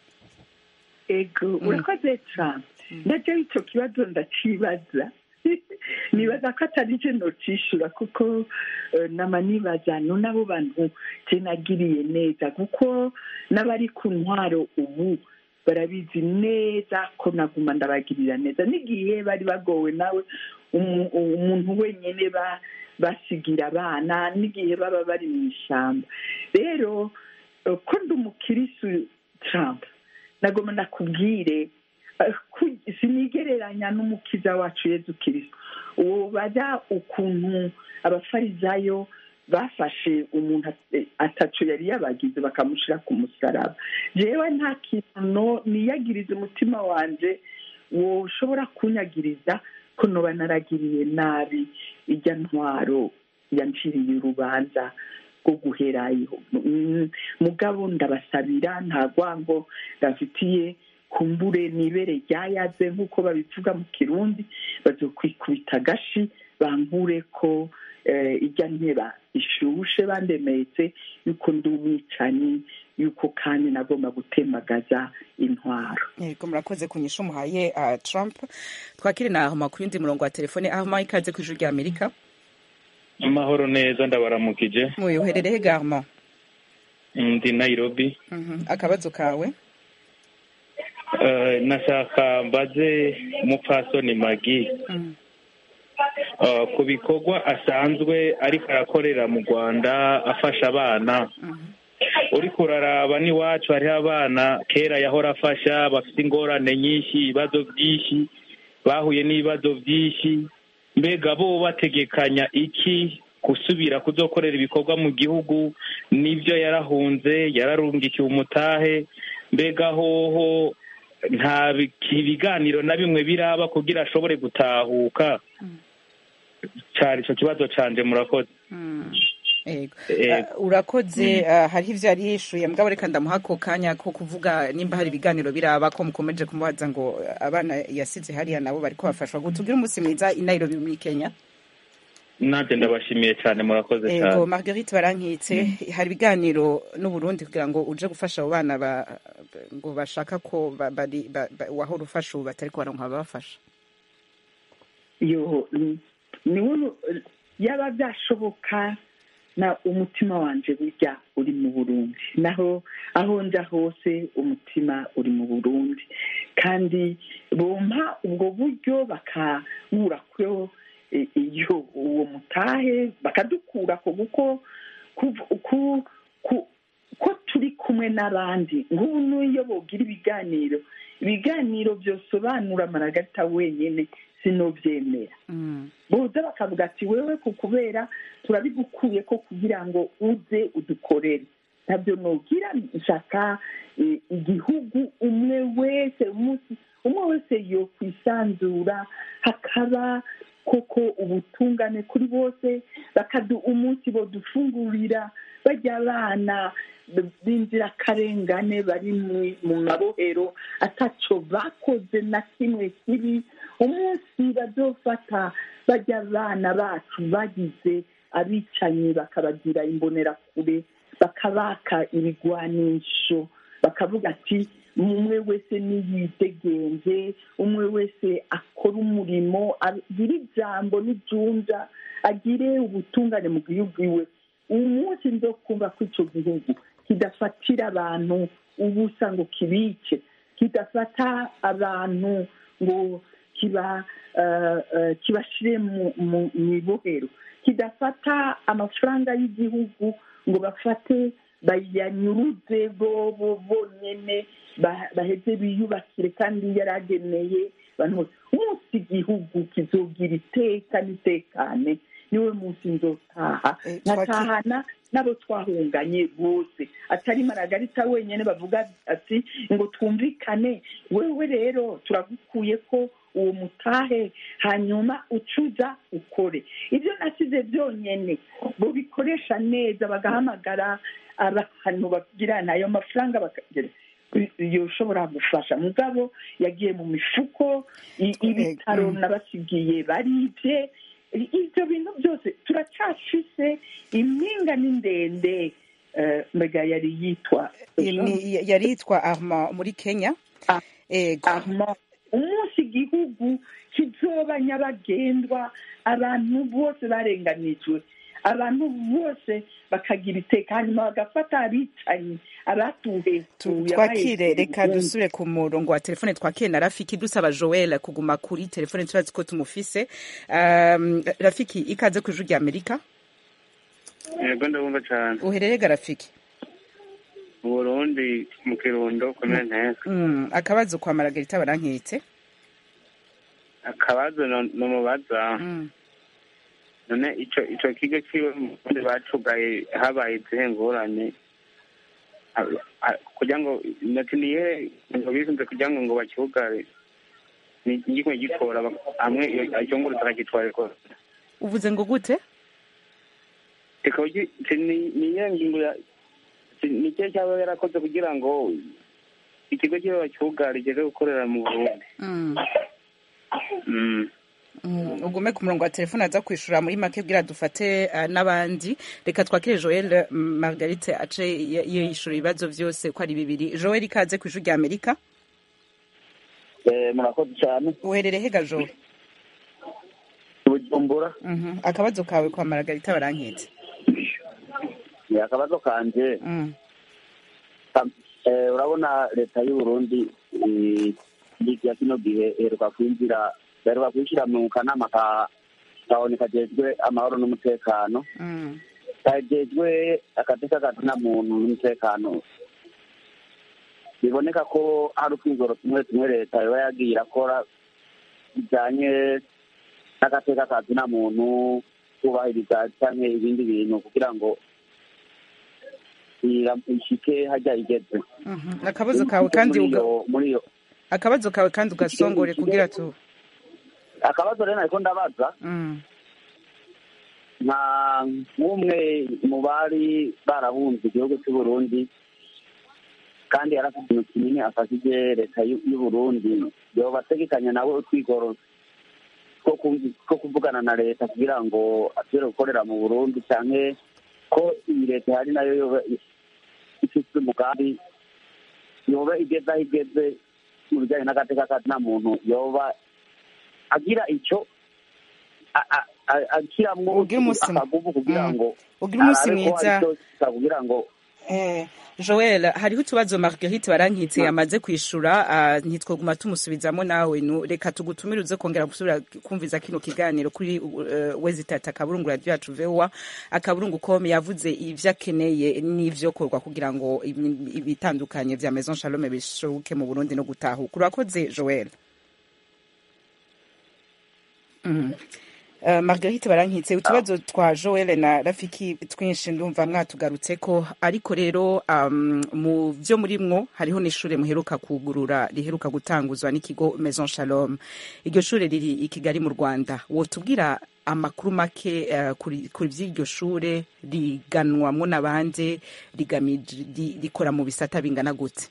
ego urakoze trump najya icyo kibazo ndacibaza nibaza ko atari je nocishura kuko eh, nama nibaza no n'abo bantu je nagiriye neza kuko n'abari ku ntwaro ubu barabizi neza ko naguma ndabagirira neza n'igihe bari bagowe nawe umu- umuntu wenyine ba- basigira abana n'igihe baba bari mu ishyamba rero eh, ko ndi umukirisu trump nagoma nakubwire eh, ku- sinigereranya n'umukiza wacu yezu kirisito uwo bajya ukuntu abafarizayo bafashe umuntu at- ataco yari yabagize bakamushyira ku musaraba jewe nta kintu no- niyagiriza umutima wanje woshobora kunyagiriza ko noba naragiriye nabi ijya ntwaro yanciriye urubanza rwo guherayo Mm, mugabo ndabasabira nta rwango ndafitiye kumbure nibere ryayaze nk'uko babivuga mu kirundi bazokwikubita agashi bankure ko eh, ijya nteba ishushe bandemetse yuko ndi umwicanyi yuko kandi nagomba gutemagaza intwaro yego murakoze kunyisha umuhaye uh, trump twakire na ahoma ku yundi murongo wa telefone ahoma ikaze ku ijwi rya amerika amahoro neza ndabaramukije muyoherere he garma ndi nairobi Mhm. akabazo kawe Eh, nashaka mbaze umupfasoni magi Mhm. Eh, ku bikorwa asanzwe ariko arakorera mu rwanda afasha abana uriko uraraba n'iwacu hariho abana kera yahora afasha bafite ingorane nyinshi ibibazo byinshi bahuye n'ibibazo byinshi mbega bo bategekanya iki gusubira kuzokorera ibikorwa mu gihugu n'ibyo yarahunze yararungikiwe umutahe mbega hoho nta bi- ibiganiro na bimwe biraba kugira ashobore gutahuka cyari icyo kibazo canje murakoze Ego. Ego. Uh, urakoze uh, hariho ivyo yari yishuye mugabo reka ndamuha ako kanya ko kuvuga nimba hari ibiganiro biraba ko mukomeje kumubaza ngo uh, abana yasize hariya nabo bariko bafashwa gutubwire umunsi mwiza i Nairobi muri Kenya nanjye ndabashimiye cyane murakoze Ego cyane Marguerite barankitse hari ibiganiro n'u Burundi kugira ngo uje gufasha abo bana ba, ngo bashaka ko ba, bari ba, ba, wahora ufasha ubu batariko baronka ababafasha yo mm, niwe yaba byashoboka na umutima wanje burya uri mu burundi naho aho nja hose umutima uri mu burundi kandi bompa ubwo buryo bakankura kuyo eh, iyo uwo mutahe bakadukura ko kuko kuv- ku- ku- ko turi kumwe n'abandi nk'ubu n'iyo bogira ibiganiro ibiganiro byosobanura amaragarita wenyine sinobyemera boza bakavuga ati wewe ku kubera turabigukuye ko kugira ngo uze udukorere ntabyo nogira nshaka eh, igihugu umwe wese umunsi umwe wese yo kwisanzura hakaba koko ubutungane kuri bose bakadu umunsi bodufungurira bajya abana b'inzirakarengane bari mu- mu mabohero ataco bakoze na kimwe kibi umunsi bazofata bajya abana bacu bagize abicanyi bakabagira imbonerakure bakabaka ibigwanisho bakavuga ati umwe wese niyidegenze umwe wese akora umurimo agire ijambo n'ijunja agire ubutungane mu gihugu iwe umunsi nzo kumva ko icyo gihugu kidafatira abantu ubusa ngo kibice kidafata abantu ngo kiba eh, eh, kibashire mu- mu mu ibohero kidafata amafaranga y'igihugu ngo bafate bayanyuruze bo bo bonyene ba- baheze biyubakire kandi yarageneye abantu bose umunsi igihugu kizogira iteka n'itekane niwe munsi nzotaha nkatahana n'abo twahunganye bose atari maragarita wenyine bavuga ati ngo twumvikane wewe rero turagukuye ko uwo mutahe hanyuma ucuza ukore ibyo nasize byonyine bobikoresha neza bagahamagara abantu bagirana ayo mafaranga bakagira yoshobora gufasha mugabo yagiye mu mifuko i- ibitaro nabasigiye baribye I- ibyo bintu byose turacyafise impinga ni ndende eh, mbega yari yitwa Ni- yari yitwa Armand muri Kenya Ego. Armand umunsi igihugu kizoba nyabagendwa abantu bose barenganijwe abantu bose bakagira iteka hanyuma bagafata abicanyi abatuhetuye twakire reka dusubire ku murongo wa telefone twakire na rafiki dusaba joel kuguma kuri telefone turazi ko tumufise um, rafiki ikaze ku ijuru rya amerika yego ndabumva cyane uherereye ga rafiki mu burundi mu kirundo komine nteza mm, akabazo kwa maragarita barankitse akabazo no- nomubaza mm. none ico ico kigo kiwe mu burundi bacugaye habaye izihe ngorane A- a- kugira ngo nati niye ngo bisunze kugira ngo ngo bakiugare ni igikwe gitora bak- hamwe iyo- icyo nguru takagitware ko uvuze ngo gute kikaba gi- ki- ni- niye ngingo ya ki- ni cyo cyaba yarakoze kugira ngo ikigo kibe bakiugare igeze gukorera mu burundi mm. Mm. Mm, ugume ku murongo wa telefone aza kwishura muri make bwira dufate uh, n'abandi reka twakire joel mm, margarite ace y- yishura ibibazo vyose ko ari bibiri joel ikaze ku ijuru rya amerika murakoze cyane uherereye hega joel bujumbura Mhm. akabazo kawe kwa maragarita barankitse ni akabazo kanje Mm. Eh, urabona leta y'u Burundi eh, ya kino gihe iheruka kwinjira iheruka kwishyira mu kanama ka kabone kajejwe amahoro n'umutekano kajejwe agateka kazina muntu n'umutekano biboneka ko hari utwigoro tumwe tumwe leta yoba yagiye irakora bijanye n'agateka kazina muntu kubahiriza canke ibindi bintu kugira ngo ira- ishike hajya igeze akabazo kawe kandi muri uga- iyo muri iyo akabazo kawe kandi ugasongore kugira tu akabazo rero nariko ndabaza Mm. nka nk'umwe mu bari barahunze igihugu cy'u Burundi kandi yari afite ikintu kinini afashije leta y'u y'u Burundi yoba ategekanya nawe utwigoro two ku- two kuvugana na leta kugira ngo asubire gukorera mu Burundi canke ko iyi leta ihari nayo yoba ifite umugambi yoba igeze aho igeze mu bijyanye n'agateka kazina muntu yoba agira icyo a- a- a- ashyiramo akaguvu kugira ngo Ugire umunsi arabe ko mwiza. hari icyo kugira ngo Eh, Joel hariho utubazo Marguerite barankitse yamaze kwishura ah, ntitwoguma tumusubizamo nawe nu reka tugutumire uze kongera gusubira kumviza kino kiganiro kuri uh, wezitata akaburungu radio yacu vewa akaburungu com yavuze ivyo akeneye n'ivyo korwa kugira ngo ibi- ibitandukanye vya Maison Shalom bishoboke mu Burundi no gutahuka urakoze Joel Mm. Uh, Marguerite barankitse utubazo twa Joel na Rafiki twinshi ndumva mwatugarutseko ariko rero um, mu vyo murimwo hariho n'ishure muheruka kugurura riheruka gutanguzwa n'ikigo Maison Shalom iryo shure riri i Kigali mu Rwanda wotubwira amakuru make uh, kuri kuri vy'iryo shure riganwamwo n'abandi rigamije ri- rikora mu bisata bingana gute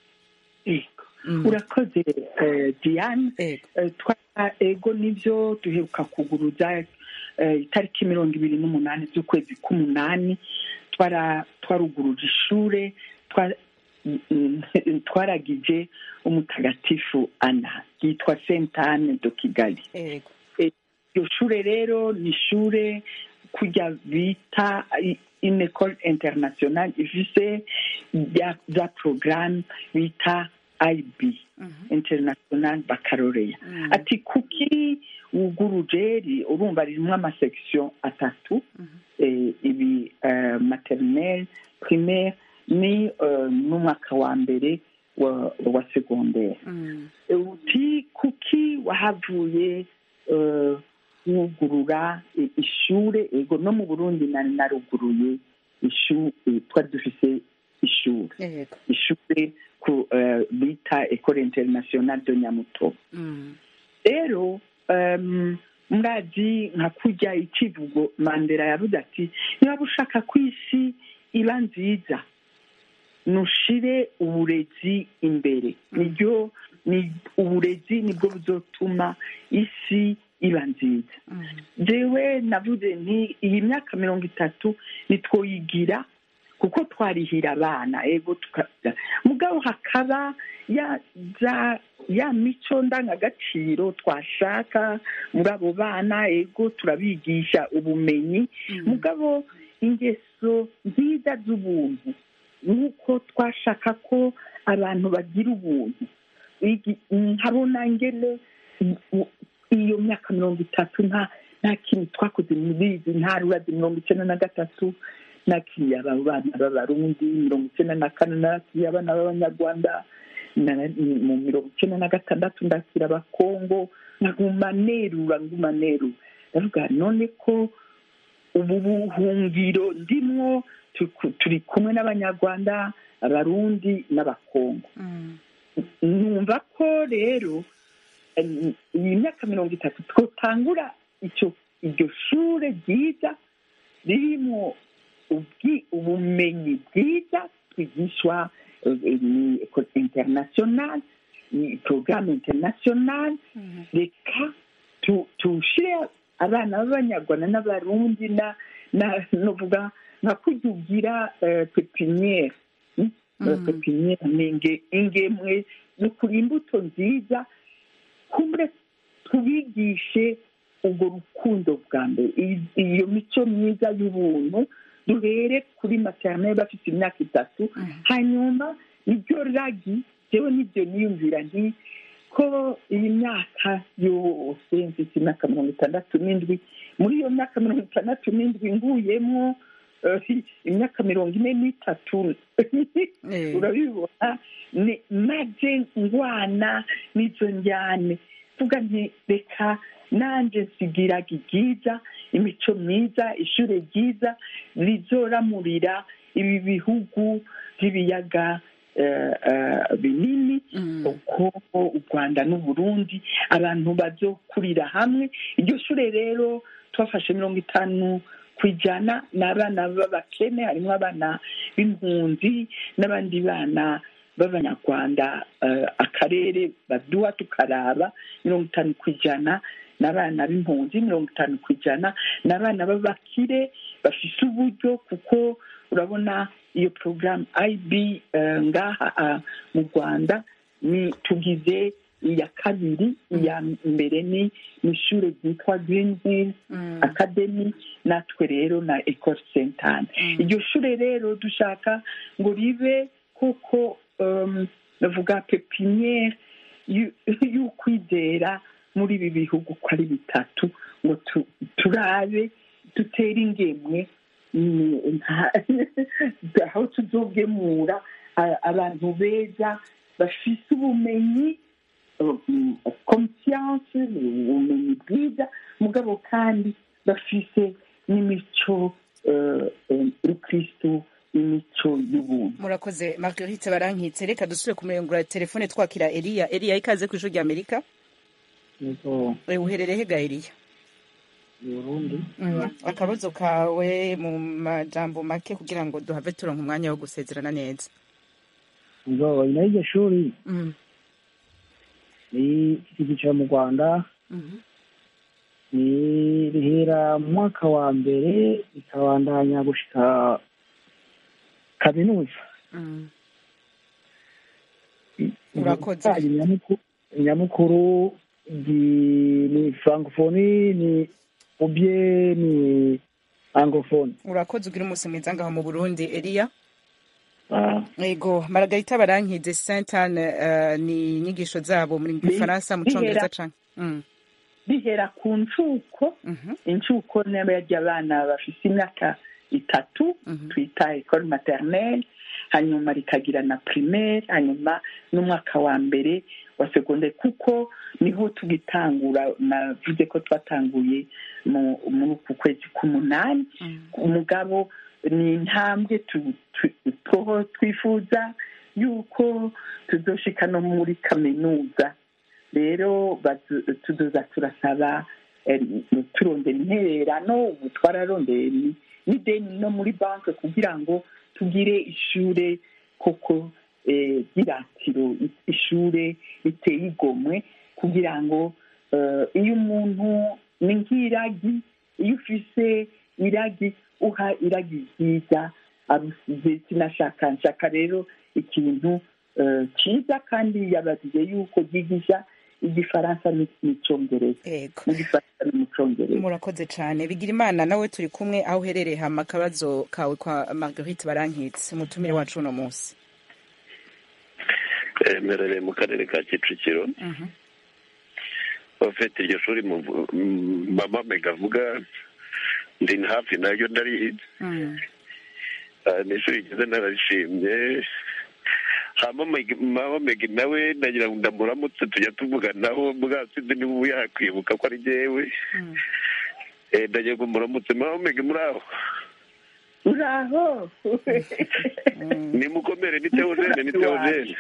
Ego. urakoze eh, diane Eh, twa ego nivyo duheruka kuguruza eh, itariki mirongo ibiri n'umunani z'ukwezi k'umunani twara twaruguruje ishure twa- mm, mm, twaragije umutagatifu ana yitwa saint anne de kigali Eh, iryo shure rero ni ishure kurya bita i- une école internationale ifise bya bya programme bita ib international baccalaureat ati kuki wuguruje ri- urumva ririmo amasection atatu eh, ibi eh, maternelle primaire ni eh, n'umwaka wa mbere wa, wa secondaire uti kuki wahavuye eh, wugurura i- ishure ego no mu burundi nari naruguruye ishu eh, twari dufise ishure ishure ku eh, bita ecole internationale de nyamutobo rero um, murazi nka kurya ikivugo mandela yavuze ati niba ushaka ko isi iba nziza nushire uburezi imbere niryo ni uburezi nibwo buzotuma isi iba nziza jewe navuze nti iyi myaka mirongo itatu nitwoyigira kuko twarihira abana ego tukaza mugabo hakaba ya za ya mico ndangagaciro twashaka muri abo bana ego turabigisha ubumenyi mugabo ingeso nziza z'ubuntu nk'uko twashaka ko abantu bagira ubuntu Igi- nkabona ngene u- iyo myaka mirongo itatu nta nta kintu twakoze muri izi ntarurazi mirongo icyenda na gatatu nakiriye aba bana b'abarundi mirongo icyenda na kane nakiriye abana b'abanyarwanda na- mu mirongo icyenda na gatandatu ndakira abakongo nkaguma nerura nguma nerura ndavuga none ko ubu buhungiro ndimwo tuku- turi kumwe n'abanyarwanda abarundi n'abakongo numva ko rero em, iyi myaka mirongo itatu twotangura icyo iryo shure ryiza ririmo ubwi- ubumenyi bwiza twigishwa eh, eh, ni ecole internationale ni porogaramu internationale reka tu- tushire abana b'abanyarwanda n'abarundi na na novuga nka kurya ugira eh, pepiniere mm? Eh, pepiniere ni inge- ingemwe ni ukuri imbuto nziza kumure tubigishe ubwo rukundo bwa mbere I- iyo mico myiza y'ubuntu duhere kuri materineri bafite imyaka itatu hanyuma nibyo ragi jewe nibyo niyumvira nti ko iyi myaka yose mfite imyaka mirongo itandatu n'indwi muri iyo myaka mirongo itandatu n'indwi nguyemo eh, imyaka mirongo ine n'itatu urabibona ni maze ngwana n'izo njyane tuga nti reka nanjye nsigiraga ibyiza imico myiza ishuri ryiza rizoramurira ibi bihugu by'ibiyaga eh, eh, binini uko u rwanda n'uburundi abantu bazokurira hamwe iryo shuri rero twafashe mirongo itanu ku ijana ni abana b'abakene harimo abana b'impunzi n'abandi bana b'abanyarwanda eh, akarere baduha tukaraba mirongo itanu ku ijana ni abana b'impunzi mirongo itanu ku ijana ni abana b'abakire bafise uburyo kuko urabona iyo porogaramu ib eh, ngaha ah, mu rwanda ni tugize iya kabiri iya mbere ni ni ishuri ryitwa green hill academy natwe rero na ecole sentane iryo shuri rero dushaka ngo ribe kuko um, navuga pepiniere y'u- y'ukwizera muri ibi bihugu uko ari bitatu ngo tu- turabe dutere ingemwe mm, nta- aho tuzogemura a- abantu beza bafise ubumenyi um, conscience ubumenyi bwiza mugabo kandi bafise n'imico eh, eh, y'ukristu imico y'ubuntu murakoze marguerite barankitse reka dusubire ku murongo wa telefone twakira eliya eliya ikaze ku ijwi rya amerika yego Eh, uherereye hega eliya burundi Mm, akabazo kawe mu majambo make kugira ngo duhave turonka umwanya wo gusezerana neza ngo nyuma y'iryo shuri Mm, ni icyiciro mu rwanda mhm. ni rihera mu mwaka wa mbere rikabandanya gushika kaminuza Mm. Urakoze. Ibijanye nyamuku- nyamukuru gi- ni francophonie ni ubye ni anglophone urakoze ugira umunsi mwiza ngaho mu burundi eliya Ah, yego maragarita barankize saint anne eh, ni inyigisho zabo muri gifaransa mu congereza bihera- canke Mm, bihera ku ncuko incuko niba yarya abana bafite imyaka itatu twita ecole maternelle hanyuma rikagira na primaire hanyuma n'umwaka wa mbere wa segonderi kuko niho tugitangura navuze ko twatanguye mu- muri uku kwezi k'umunani umugabo ni intambwe tu- tu- two twifuza yuko tuzoshika no muri kaminuza rero bazu- tuzoza turasaba eh, turondera intererano ubu twararondeye ni- n'ideni no muri banki kugira ngo tugire ishure koko eh, ry'iratiro ishure riteye igomwe kugira ngo eh, iyo umuntu ni nk'iragi iyo ufise iragi uha iragi ryiza arusize sinashaka nshaka rero ikintu eh, cyiza kandi yabajije yuko ryigisha igifaransa ni- n'icongereza n'igifaransa no mu congereza murakoze cane bigira imana nawe turi kumwe aho uherereye hama akabazo kawe kwa marguerite barankitse umutumire wacu uno munsi Eh, mperereye mu karere ka kicukiro bafite iryo shuri mu- m- mama mega avuga ndi hafi naryo ndarizi Ah, ni ishuri ryiza nararishimye hama Meg- mama mega nawe nagira ngo ndamuramutse tujya tuvuganaho bwa sinzi niba ubu yakwibuka ko ari jyewe Eh, ndagira ngo muramutse mama mega muri aho uraho nimukomere ni teogene ni teogene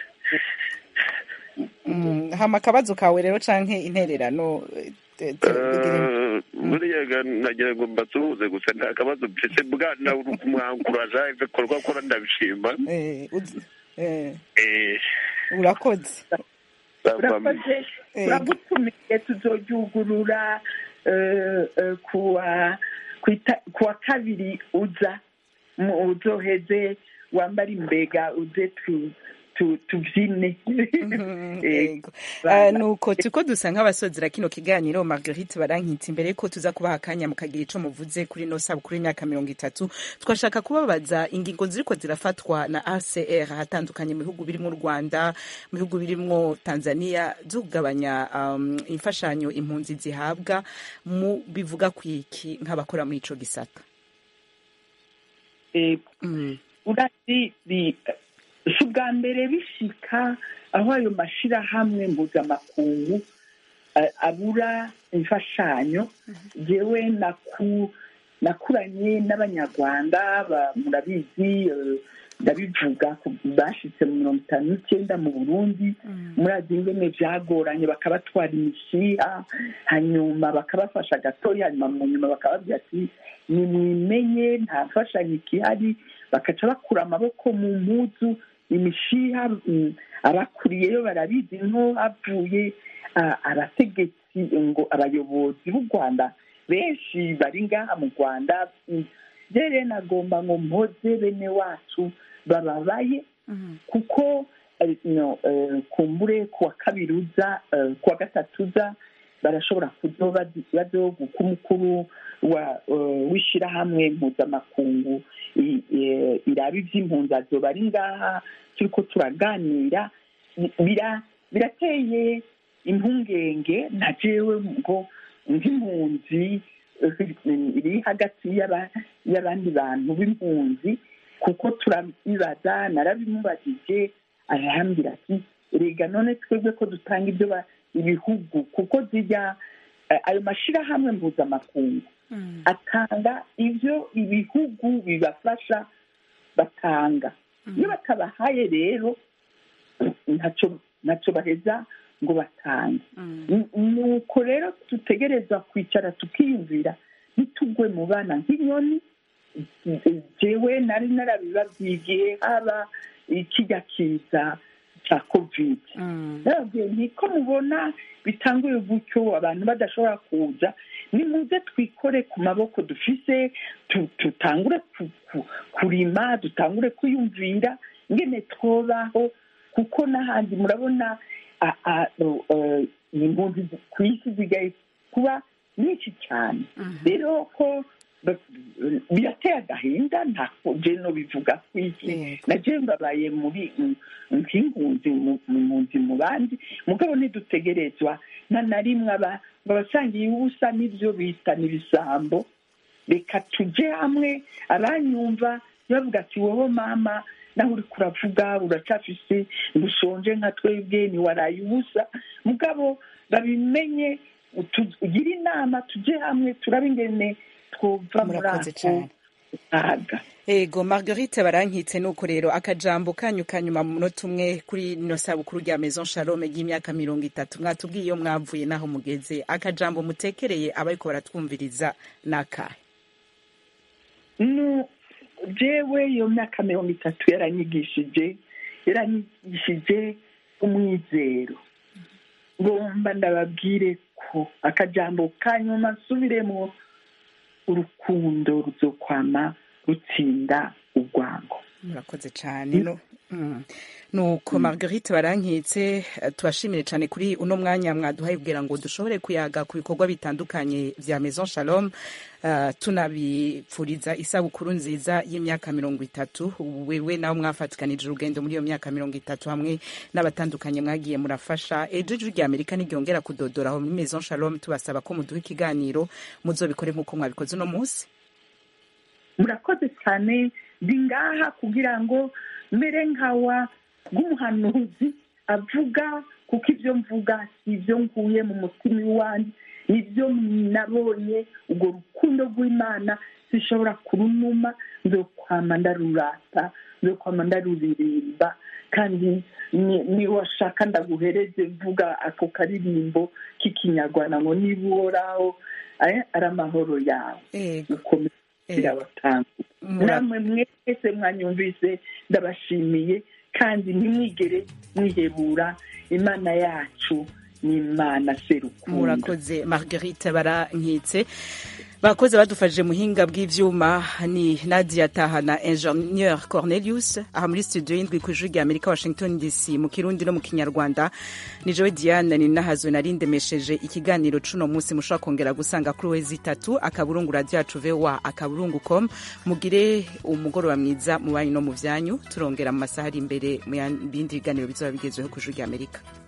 Mm, hama akabazo kawe rero canke intererano eh, te- te- bigira im- Eh, buriya ga- nagira ngo mbasuhuze gusa nta kabazo mfise bwana uri kumwankuraja ibikorwa akora ndabishima eh, uz- eh, Eh, urakoze urakoze uragutumiye tuzoryugurura eh, eh, kuwa kwita- kuwa kabiri uza mu- uzoheze wambara imbega uze tu- tu- tubyine Yego. Ah, nuko turiko dusa nk'abasozera kino kiganiro marguerite barankitse imbere yuko tuza kubaha akanya mukagira ico muvuze kuri no sabukuru y'imyaka mirongo itatu twashaka kubabaza ingingo ziriko zirafatwa na acr ahatandukanye mu bihugu birimwo u rwanda mu bihugu birimwo tanzania zo kugabanya um, imfashanyo impunzi zihabwa mu bivuga kwiki nk'abakora muri ico gisata Eh, urazi bi- si ubwa mbere bishika aho ayo mashirahamwe mpuzamakungu eh, abura imfashanyo jewe naku nakuranye n'abanyarwanda ba- murabizi eh, ndabivuga ku- bashitse mu mirongo itanu n'icyenda mu burundi murazi ingene vyagoranye bakabatwara imishiha hanyuma bakabafasha gatoya hanyuma mu nyuma bakababwira ati nimwimenye nta mfashanyo ikihari bakaca bakura amaboko mu mpuzu imishiha mm, abakuriyeyo barabizi nko havuye ah, abategetsi ngo abayobozi b'u rwanda benshi bari ngaha mu rwanda mm, rero nagomba ngo mpoze bene wacu bababaye kuko eh, no, eh, kumbure kuwa kabiri uza eh, kuwa gatatu uza barashobora kuzoba bazoguka umukuru wa eh, w'ishirahamwe mpuzamakungu i- eh, iraba ivy'impunzi azoba ari ngaha turiko turaganira bira- birateye impungenge na jewe ngo nk'impunzi eh, iri hagati y'aba- y'abandi bantu b'impunzi kuko turabibaza narabimubajije arahambira ati rega none twebwe ko dutanga ibyo ba- ibihugu kuko zijya eh, ayo mashirahamwe mpuzamakungu atanga ibyo ibihugu bibafasha batanga iyo batabahaye rero ntacyo ntacyo baheza ngo batange Ni- nuko rero dutegereza kwicara tukiyumvira ntitugwe mu bana nk'inyoni jewe nari narabibabyigiye haba ikijya kiza cya kovide nababwiye nti ko mubona bitanguye gutyo abantu badashobora kuza nimuze twikore ku maboko dufise tu- tutangure ku- ku- kurima dutangure kwiyumvira ngene twobaho kuko n'ahandi murabona a- a- o- eh, impunzi ku isi zigaye kuba nyinshi cyane rero ko ba- birateye agahinda ntako je no bivuga kwiki naje mbabaye muri mm, nk'impunzi mu- mu mpunzi mu bandi mugabo ntidutegerezwa nta na rimwe aba ngo abasangiye ubusa n'ibyo bita n'ibisambo reka tujye hamwe abanyumva bavuga ati wowe mama nawe uri kuravuga uracafise ntushonje nka twebwe ntiwaraye ubusa mugabo babimenye tu- ugire inama tujye hamwe turabe ingene twova muri Murakoze ako cane. kaga ego marguerite barankitse nuko rero akajambo kanyu kanyuma mu munota umwe kuri no sabukuru rya maison shalome ry'imyaka mirongo itatu mwatubwiye iyo mwavuye naho mugeze akajambo mutekereye abariko baratwumviriza nakahe nu jewe iyo myaka mirongo itatu yaranyigishije yaranyigishije umwizero ngomba ndababwire ko akajambo kanyuma nsubiremo urukundo ruzokwama rutsinda urwango murakoze cyane no Mm. nuko marguerite barankitse eh, tubashimire cyane kuri uno mwanya mwaduhaye kugira ngo dushobore kuyaga ku bikorwa bitandukanye vya maison shalom uh, tunabipfuriza isabukuru nziza y'imyaka mirongo itatu wewe nawe mwafatikanije urugendo muri iyo myaka mirongo itatu hamwe n'abatandukanye mwagiye murafasha ejo ijwi rya amerika ntiryongera kudodora aho muri maison shalom tubasaba ko muduha ikiganiro muzobikore nk'uko mwabikoze uno munsi murakoze cyane ndi ngaha kugira ngo mbere nkawa bw'umuhanuzi avuga kuko ibyo mvuga si ibyo nkuye mu mutima iwanjye nibyo nabonye urwo rukundo rw'imana zishobora kurunuma nzokwama ndarurata nzokwama ndaruririmba kandi ni- niwashaka ndaguhereze mvuga ako karirimbo k'ikinyarwanda ngo niba uhoraho eh, ari amahoro yawe ukomeza birabatanga namwe mwese mwanyumvise ndabashimiye kandi ntimwigere mwihebura imana yacu ni imana serukundo murakoze marguerite barankitse bakoze badufashije muhinga bw'ivyuma ni nadia taha na ingenieur cornelius aha muri studio y'indwi ku ijwi rya amerika washington dc mu kirundi no mu kinyarwanda ni jowe diane ni nahazwe narindemesheje ikiganiro cuno munsi mushobora kongera gusanga kuri wezi itatu akaburungu radio yacu voa akaburungu com mugire umugoroba mwiza mu banyu no mu vyanyu turongera mu masaha ari imbere mu bindi biganiro bizoba bigezweho ku ijwi rya amerika